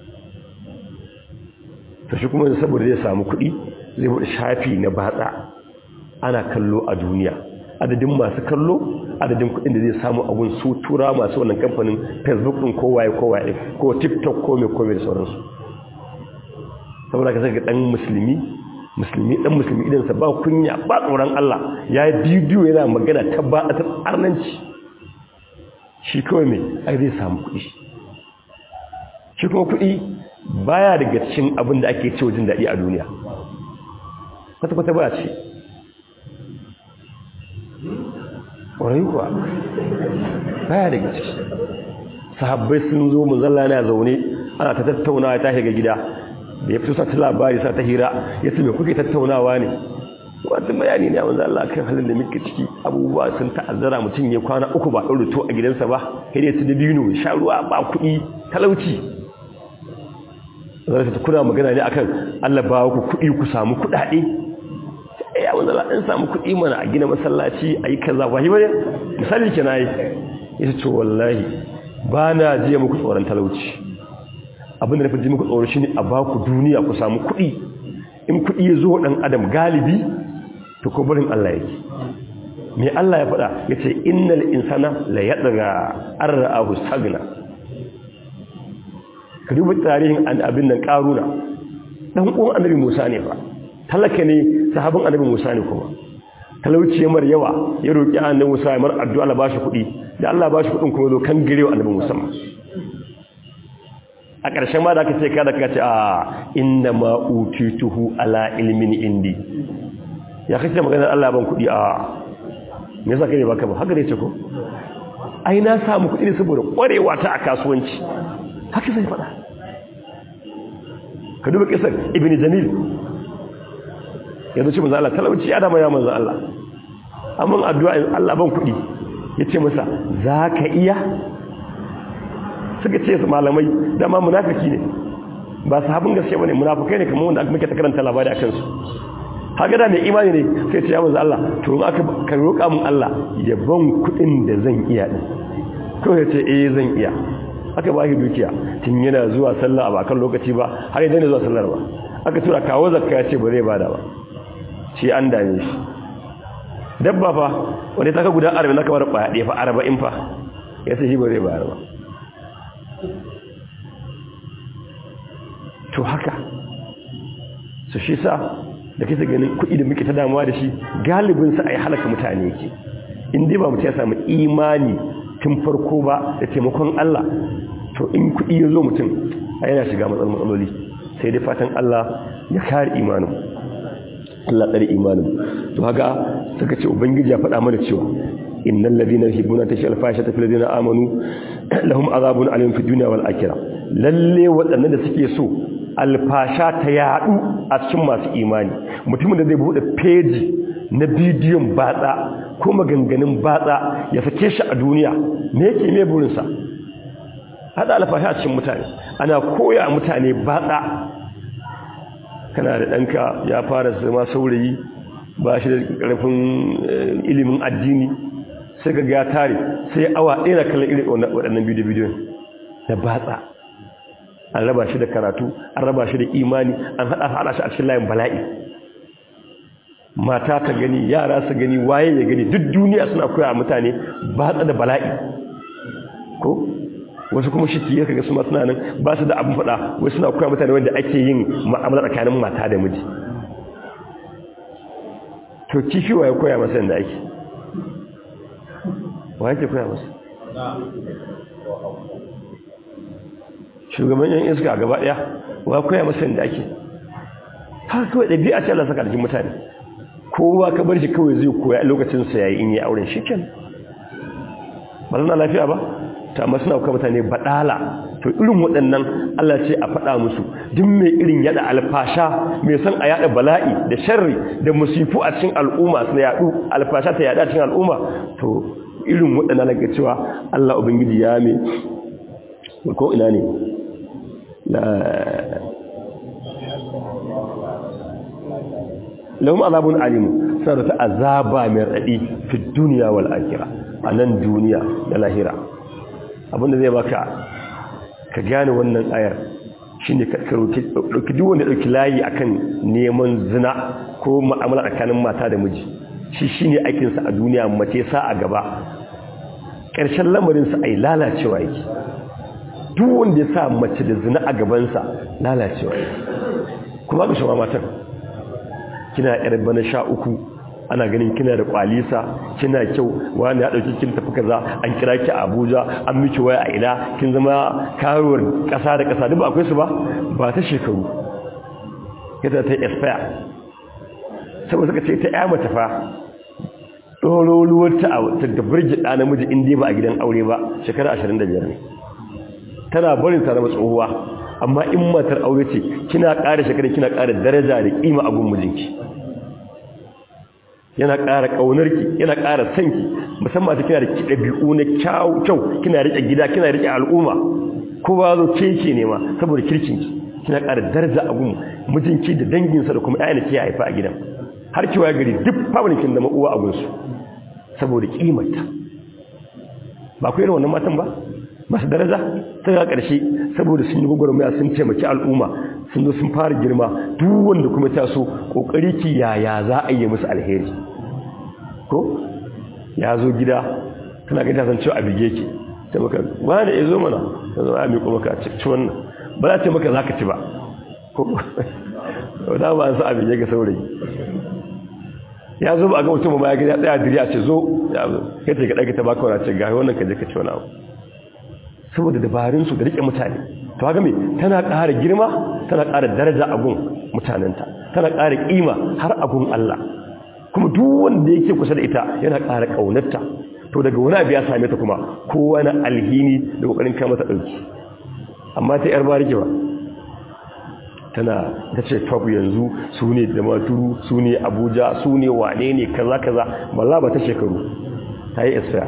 to shi kuma saboda zai samu kuɗi zai buɗe shafi na batsa ana kallo a duniya adadin masu kallo adadin kuɗin da zai samu abun su tura masu wannan kamfanin facebook ɗin ko waye ko waye ko tiktok ko mai ko mai da sauransu saboda ka saka ɗan musulmi musulmi ɗan musulmi idansa ba kunya ba tsoron Allah ya yi bidiyo yana magana ta ba a arnanci shi kawai mai ai zai samu kuɗi shi kuma kuɗi baya daga cikin abin da ake cewa jin daɗi a duniya kwata-kwata ba ce ƙwarai kuwa baya daga ciki sahabbai sun zo muzalla na zaune ana ta tattaunawa ta shiga gida da ya fito sa ta labari sa ta hira ya ce mai kuke tattaunawa ne wata bayani ne a wanzan Allah kan halin da muke ciki abubuwa sun ta'azzara mutum ya kwana uku ba ɗaure to a gidansa ba sai dai su da bino sha ruwa ba kuɗi talauci zai ta kuna magana ne akan Allah ba ku kuɗi ku samu kuɗaɗe ya wanzan Allah ɗan samu kuɗi mana a gina masallaci a yi kaza ba yi bane misali ke na yi ya ce wallahi ba na jiya muku tsoron talauci abin da na fi ji muku tsoro shi ne a ba ku duniya ku samu kuɗi in kuɗi ya zo ɗan adam galibi to ko barin Allah yake me Allah ya faɗa ya ce innal insana la yadra arra'ahu sagna ka duba tarihin abin nan karuna dan uwan annabi Musa ne fa talaka ne sahabin annabi Musa ne kuma talauci mar yawa ya roki annabi Musa ya mar addu'a Allah bashi kuɗi da Allah bashi kuɗin kuma zo kan girewa annabi Musa a ƙarshen ma da aka ce kada ka ce a inna ma utituhu ala ilmin indi ya kace maganar Allah ban kuɗi a me yasa kai baka ba haka ne ce ko ai na samu kuɗi ne saboda ƙwarewa ta a kasuwanci haka sai faɗa ka duba kisar ibn jamil yanzu ce manzo Allah talauci ya dama ya manzo Allah amma addu'a Allah ban kuɗi yace masa zaka iya suka ce su malamai dama munafiki ne ba sahabin gaske bane munafikai ne kamar wanda aka muke ta karanta labari akan su haka da mai imani ne sai ce ya manzo Allah to in aka ka roƙa mun Allah ya ban kuɗin da zan iya din ko ya ce eh zan iya aka ba shi dukiya tun yana zuwa sallah ba kan lokaci ba har idan zuwa sallar ba aka tura kawo zakka ya ce ba zai bada ba shi an dame shi dabba fa wanda ta ka guda 40 naka bar kwaya ɗaya fa 40 fa ya ce shi ba zai bayar ba to haka su shi sa da kisa ganin kuɗi da muke ta damuwa da shi galibinsa a yi halaka mutane ke inda ba mutum ya samu imani tun farko ba da taimakon Allah to in kuɗi ya zo mutum a yana shiga matsaloli sai dai fatan Allah ya kare imanin Allah tsari imanin to haka suka ce ubangiji ya faɗa mana cewa innal ladina yuhibbuna tashi alfasha fil ladina amanu lahum azabun alim fid dunya wal akhirah lalle waɗannan da suke so alfasha ta yadu a cikin masu imani mutumin da zai bude peji na bidiyon batsa ko maganganun batsa ya sake shi a duniya me yake me burin sa hada alfasha a cikin mutane ana koya mutane batsa kana da danka ya fara zama saurayi ba shi da karfin ilimin addini sai ga ya tare sai awa ɗaya na kallon irin waɗannan bidiyo-bidiyon da batsa an raba shi da karatu an raba shi da imani an haɗa haɗa shi a cikin layin bala'i mata ta gani yara su gani waye ya gani duk duniya suna koya a mutane batsa da bala'i ko wasu kuma shi ke kaga su suna nan ba su da abin faɗa wasu suna koya mutane wanda ake yin ma'amala tsakanin mata da miji to kifi wa ya koya masa yadda ake wa yake koya masa shugaban yan iska gaba daya wa koya masa yadda ake haka kawai ɗabi'a ce Allah saka cikin mutane kowa ka bar shi kawai zai koya a lokacin sa yayi in yi auren shi ken ba na lafiya ba ta amma suna kuka mutane badala to irin waɗannan Allah ce a faɗa musu duk mai irin yada alfasha mai san a yada bala'i da sharri da musifu a cikin al'umma su yadu alfasha ta yada cikin al'umma to irin waɗannan daga cewa Allah ubangiji ya me ko ina ne la lahum azabun alim suna da ta azaba mai raɗi fi duniya wal akhirah a nan duniya da lahira abinda zai baka ka gane wannan ayar shine ka dauki duk wanda dauki layi akan neman zina ko mu'amala tsakanin mata da miji shi shine aikin sa a duniya mace sa a gaba ƙarshen lamarin sa ai lalacewa yake duk wanda ya sa mace da zina a gaban sa lalacewa yake kuma ga shawara matan kina yar bana sha uku ana ganin kina da kwalisa kina kyau wani ya dauki kin tafi kaza an kira ki a Abuja an miki waya a ina kin zama karuwar kasa da kasa duk ba akwai su ba ba ta shekaru yadda ta expire saboda suka ce ta ya mata fa doroluwar ta ta da burge da namiji in dai ba a gidan aure ba shekara 25 ne tana barin ta zama tsohuwa amma in matar aure ce kina ƙara shekara kina ƙara daraja da kima a gun mijinki yana ƙara ƙaunarki yana ƙara sanki musamman ta kina da ɗabi'u na kyau kyau kina riƙe gida kina riƙe al'umma kowa zo keke ne ma saboda kirkinki kina ƙara daraja a gun mijinki da danginsa da kuma ƴaƴan da ke haifa a gidan har kiwa gari duk family kin zama uwa a gunsu saboda kimarta ba ku irin wannan matan ba masu daraja sai ga ƙarshe saboda sun yi gwagwarmaya sun taimaki al'umma sun zo sun fara girma duk wanda kuma ta so ƙoƙari ki yaya za a yi musu alheri ko ya zo gida tana ga ta san cewa a bige ki ta maka ba da ya zo mana ta zo a miƙo maka ci wannan ba za ta maka za ka ci ba ko da ba sa a bige ka saurayi ya zo ba a ga mutum ba ya gida tsaya diri a ce zo ya zo kai ta ga ɗaga ta baka wani ce ga wannan ka je ka ci wani abu saboda dabarunsu da rike mutane to haka me tana ƙara girma tana ƙara daraja a gun mutanenta tana ƙara ƙima har a gun Allah kuma duk wanda yake kusa da ita yana ƙara ƙaunarta to daga wani abu ya same ta kuma kowa na alhini da ƙoƙarin kama ta ɗauki amma ta yar bariki ba tana ta ce top yanzu su ne da maturu su ne abuja su ne wane ne kaza kaza balla ba ta shekaru ta yi isra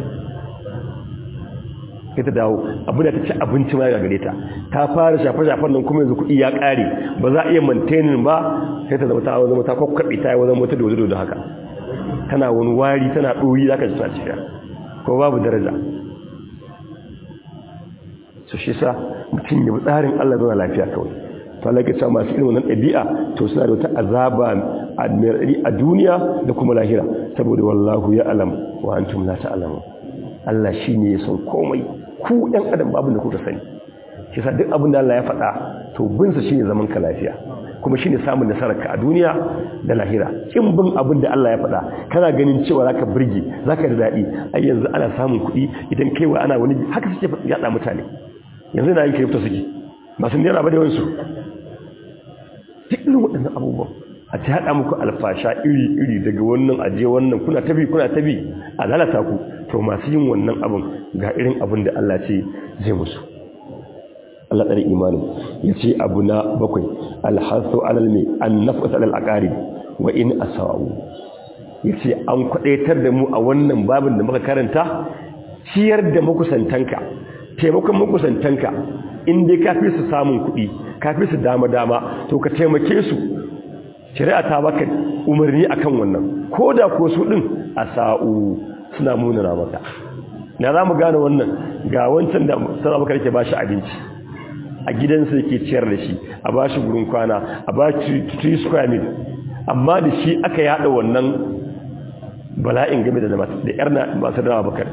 sai ta dawo abu da ta ci abinci ma gare ta ta fara shafe-shafen nan kuma yanzu kuɗi ya ƙare ba za a iya mantenin ba sai ta zama ta zama ta kwakwaɓe ta yi wajen wata dozo da haka tana wani wari tana ɗori za ka ji ta cikin ko babu daraja su shi sa mutum ya tsarin allah zama lafiya kawai to Allah ya masu irin wannan ɗabi'a to suna da wata azaba a duniya da kuma lahira saboda wallahu ya alam wa antum la ta'lamun Allah shine ya san komai ku ɗan adam babu da kuka sani shi sa duk abin da Allah ya faɗa to bin sa shine zaman ka lafiya kuma shine samun nasarar ka a duniya da lahira kin bin abin da Allah ya faɗa kana ganin cewa zaka burge zaka da dadi ai yanzu ana samun kuɗi idan kaiwa ana wani haka suke yada mutane yanzu na yin kirifta suke ba sun dena ba da wansu duk irin waɗannan abubuwan a ta haɗa muku alfasha iri-iri daga wannan aje wannan kuna tabi kuna tabi a lalata ku to masu yin wannan abin ga irin abin da Allah ce zai musu Allah tsari imanin ya ce abu na bakwai alhassu alal mai an nafasa alal akari wa in asawu ya ce an kwaɗaitar da mu a wannan babin da muka karanta ciyar da makusantanka taimakon makusantanka in dai ka fi su samun kuɗi ka fi su dama-dama to ka taimake su shari'a ta baka umarni akan wannan ko da ko su ɗin a sa'u suna munana maka na za mu gane wannan ga wancan da sana baka ke ba shi abinci a gidansa yake ciyar da shi a ba shi gurin kwana a ba shi 3 square mil amma da shi aka yada wannan bala'in game da da yar masu dama bakar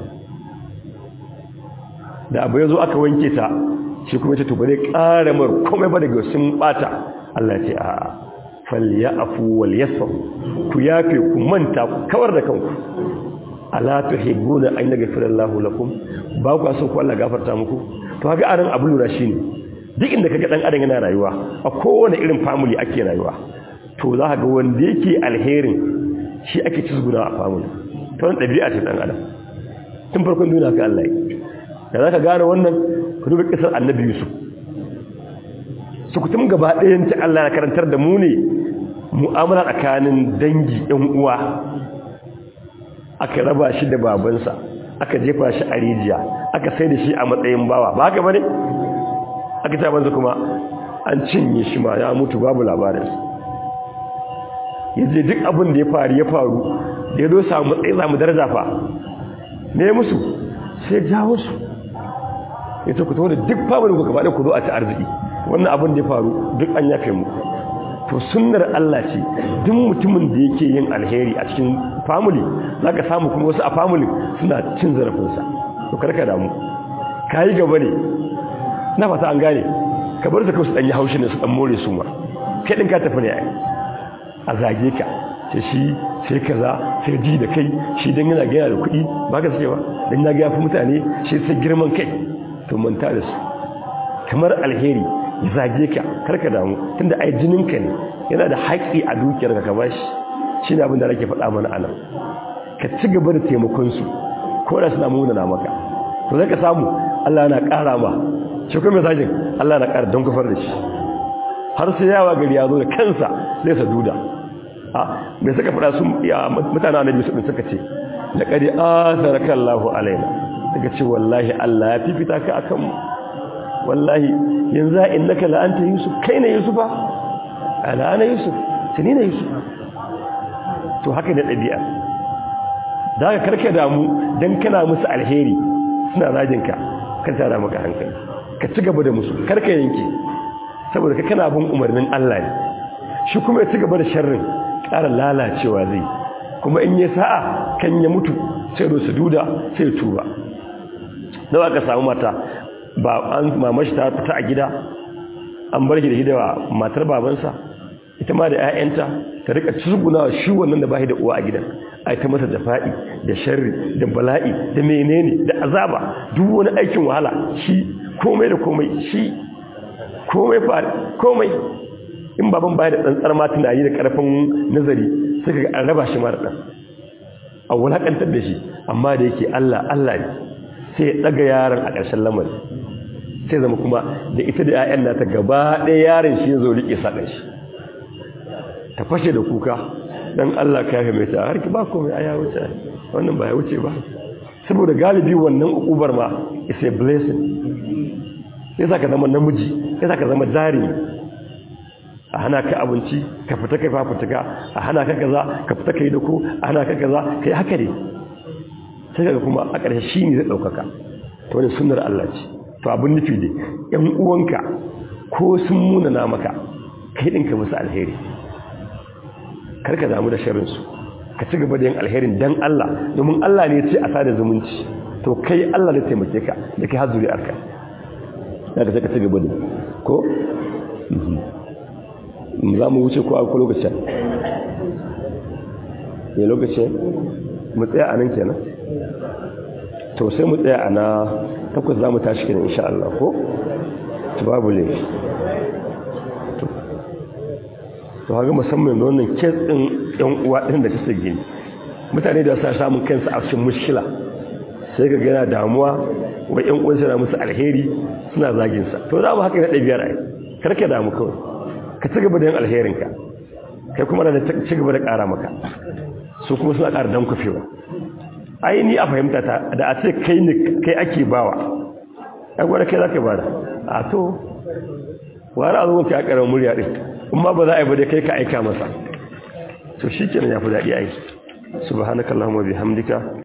da abu ya zo aka wanke ta shi kuma ce to ba zai ƙara mar komai ba daga sun bata Allah ce a falya afu wal yasfa ku yafe ku manta ku kawar da kanku ala tuhibbuna an yaghfira Allahu lakum ba ku so ku Allah gafarta muku to haka aran abu lura shine duk inda kaga dan adam yana rayuwa a kowane irin family ake rayuwa to za ka ga wanda yake alherin shi ake cizguna a family to wannan dabi'a ce dan adam tun farkon duniya ka Allah da za ka gane wannan ku duba kisar annabi yusuf su kutum gaba ɗayan ta Allah ya karantar da mu ne mu'amala tsakanin dangi ɗan uwa aka raba shi da babansa aka jefa shi a rijiya aka sai da shi a matsayin bawa ba haka bane aka ta banza kuma an cinye shi ma ya mutu babu labarinsa yaje duk abin da ya faru ya faru da ya zo samu matsayi samu daraja fa ne musu sai jawo su ya ce ku tawo da duk family ku gaba da ku zo a ci arziki wannan abin da ya faru duk an yafe mu to sunnar Allah ce duk mutumin da yake yin alheri a cikin family zaka samu kuma wasu a family suna cin zarafinsa to karka damu kai gaba ne na fata an gane ka bar su kawai su dan yi haushi ne su dan more su ma kai din ka tafi ne ai a zage ka ce shi sai kaza sai ji da kai shi dan yana gaya da kuɗi ba ka cewa dan ya ga yafi mutane shi sai girman kai to manta da su kamar alheri ya zage ka karka damu tunda ai jininka ne yana da haƙƙi a dukiyar ka bashi shi ne abin da nake faɗa mana anan ka ci gaba da taimakon su ko da suna muna na maka to zai ka samu Allah yana ƙara ma shi kuma zagin Allah yana ƙara don kufar da shi har sai yawa gari ya zo da kansa zai sa duda a mai suka faɗa su mutane annabi su suka ce laqad atharaka Allahu alaina daga ce wallahi Allah ya fifita ka akan mu wallahi yanzu innaka la anta yusuf kai ne yusufa ala ana yusuf tani ne yusuf to haka ne dabi'a daga karka damu dan kana musu alheri suna rajin ka kan tara maka hankali ka ci gaba da musu karka yanke saboda ka kana bin umarnin Allah ne shi kuma ya ci gaba da sharrin ƙara lalacewa zai kuma in ya sa'a kan ya mutu sai da su duda sai tuba nawa ka samu mata ba an mamashi ta fita a gida an bar shi da hidawa matar babansa ita ma da 'ya'yanta ta rika cizguna shi wannan da bashi da uwa a gidan ai ta masa jafa'i da sharri da bala'i da menene da azaba duk wani aikin wahala shi komai da komai shi komai fa komai in baban baya da tsantsar ma tunani da karfin nazari suka ga an raba shi mara dan a wulakantar da shi amma da yake Allah Allah ne sai ya daga yaron a ƙarshen lamari sai zama kuma da ita da 'ya'yan nata gaba ɗaya yaron shi zo rike saɗan shi ta fashe da kuka dan Allah ka yafe mai ta harki ba komai aya wuce wannan ba ya wuce ba saboda galibi wannan ukubar ma is a blessing sai zaka zama namiji sai zaka zama jari a hana ka abinci ka fita kai fafutuka a hana ka kaza ka fita kai dako a hana ka kaza kai haka ne sai kaga kuma a ƙarshe shi ne zai ɗaukaka to wani sunnar Allah ce to abin nufi ne ƴan uwanka ko sun munana maka kai ɗinka musu alheri karka damu da sharrinsu ka ci gaba da yin alherin dan Allah domin Allah ne ce a sada zumunci to kai Allah ne taimake ka da kai har zuri'arka ya ka ka ci gaba da ko za mu wuce ko a ko lokacin ne lokacin mu tsaya a nan kenan to sai mu tsaya a na takwas za mu tashi kenan insha Allah ko to babu laifi to haka musamman da wannan kes ɗin ɗan uwa ɗin da kasa gini mutane da sa samun kansu a cikin mushkila sai ka gana damuwa wa ƴan uwansa na musu alheri suna zagin sa to za mu haka na ɗabiyar ai karka damu kawai ka ci gaba da yin alherinka kai kuma da ci gaba da ƙara maka su kuma suna ƙara dan kufewa ai ni a fahimta ta da a ce kai ne kai ake bawa ai gwada kai za ka bada a to wani azumin ka ya ƙarar murya ɗin amma ba za a yi ba dai kai ka aika masa to shi kenan ya fi daɗi aiki subhanakallahumma bihamdika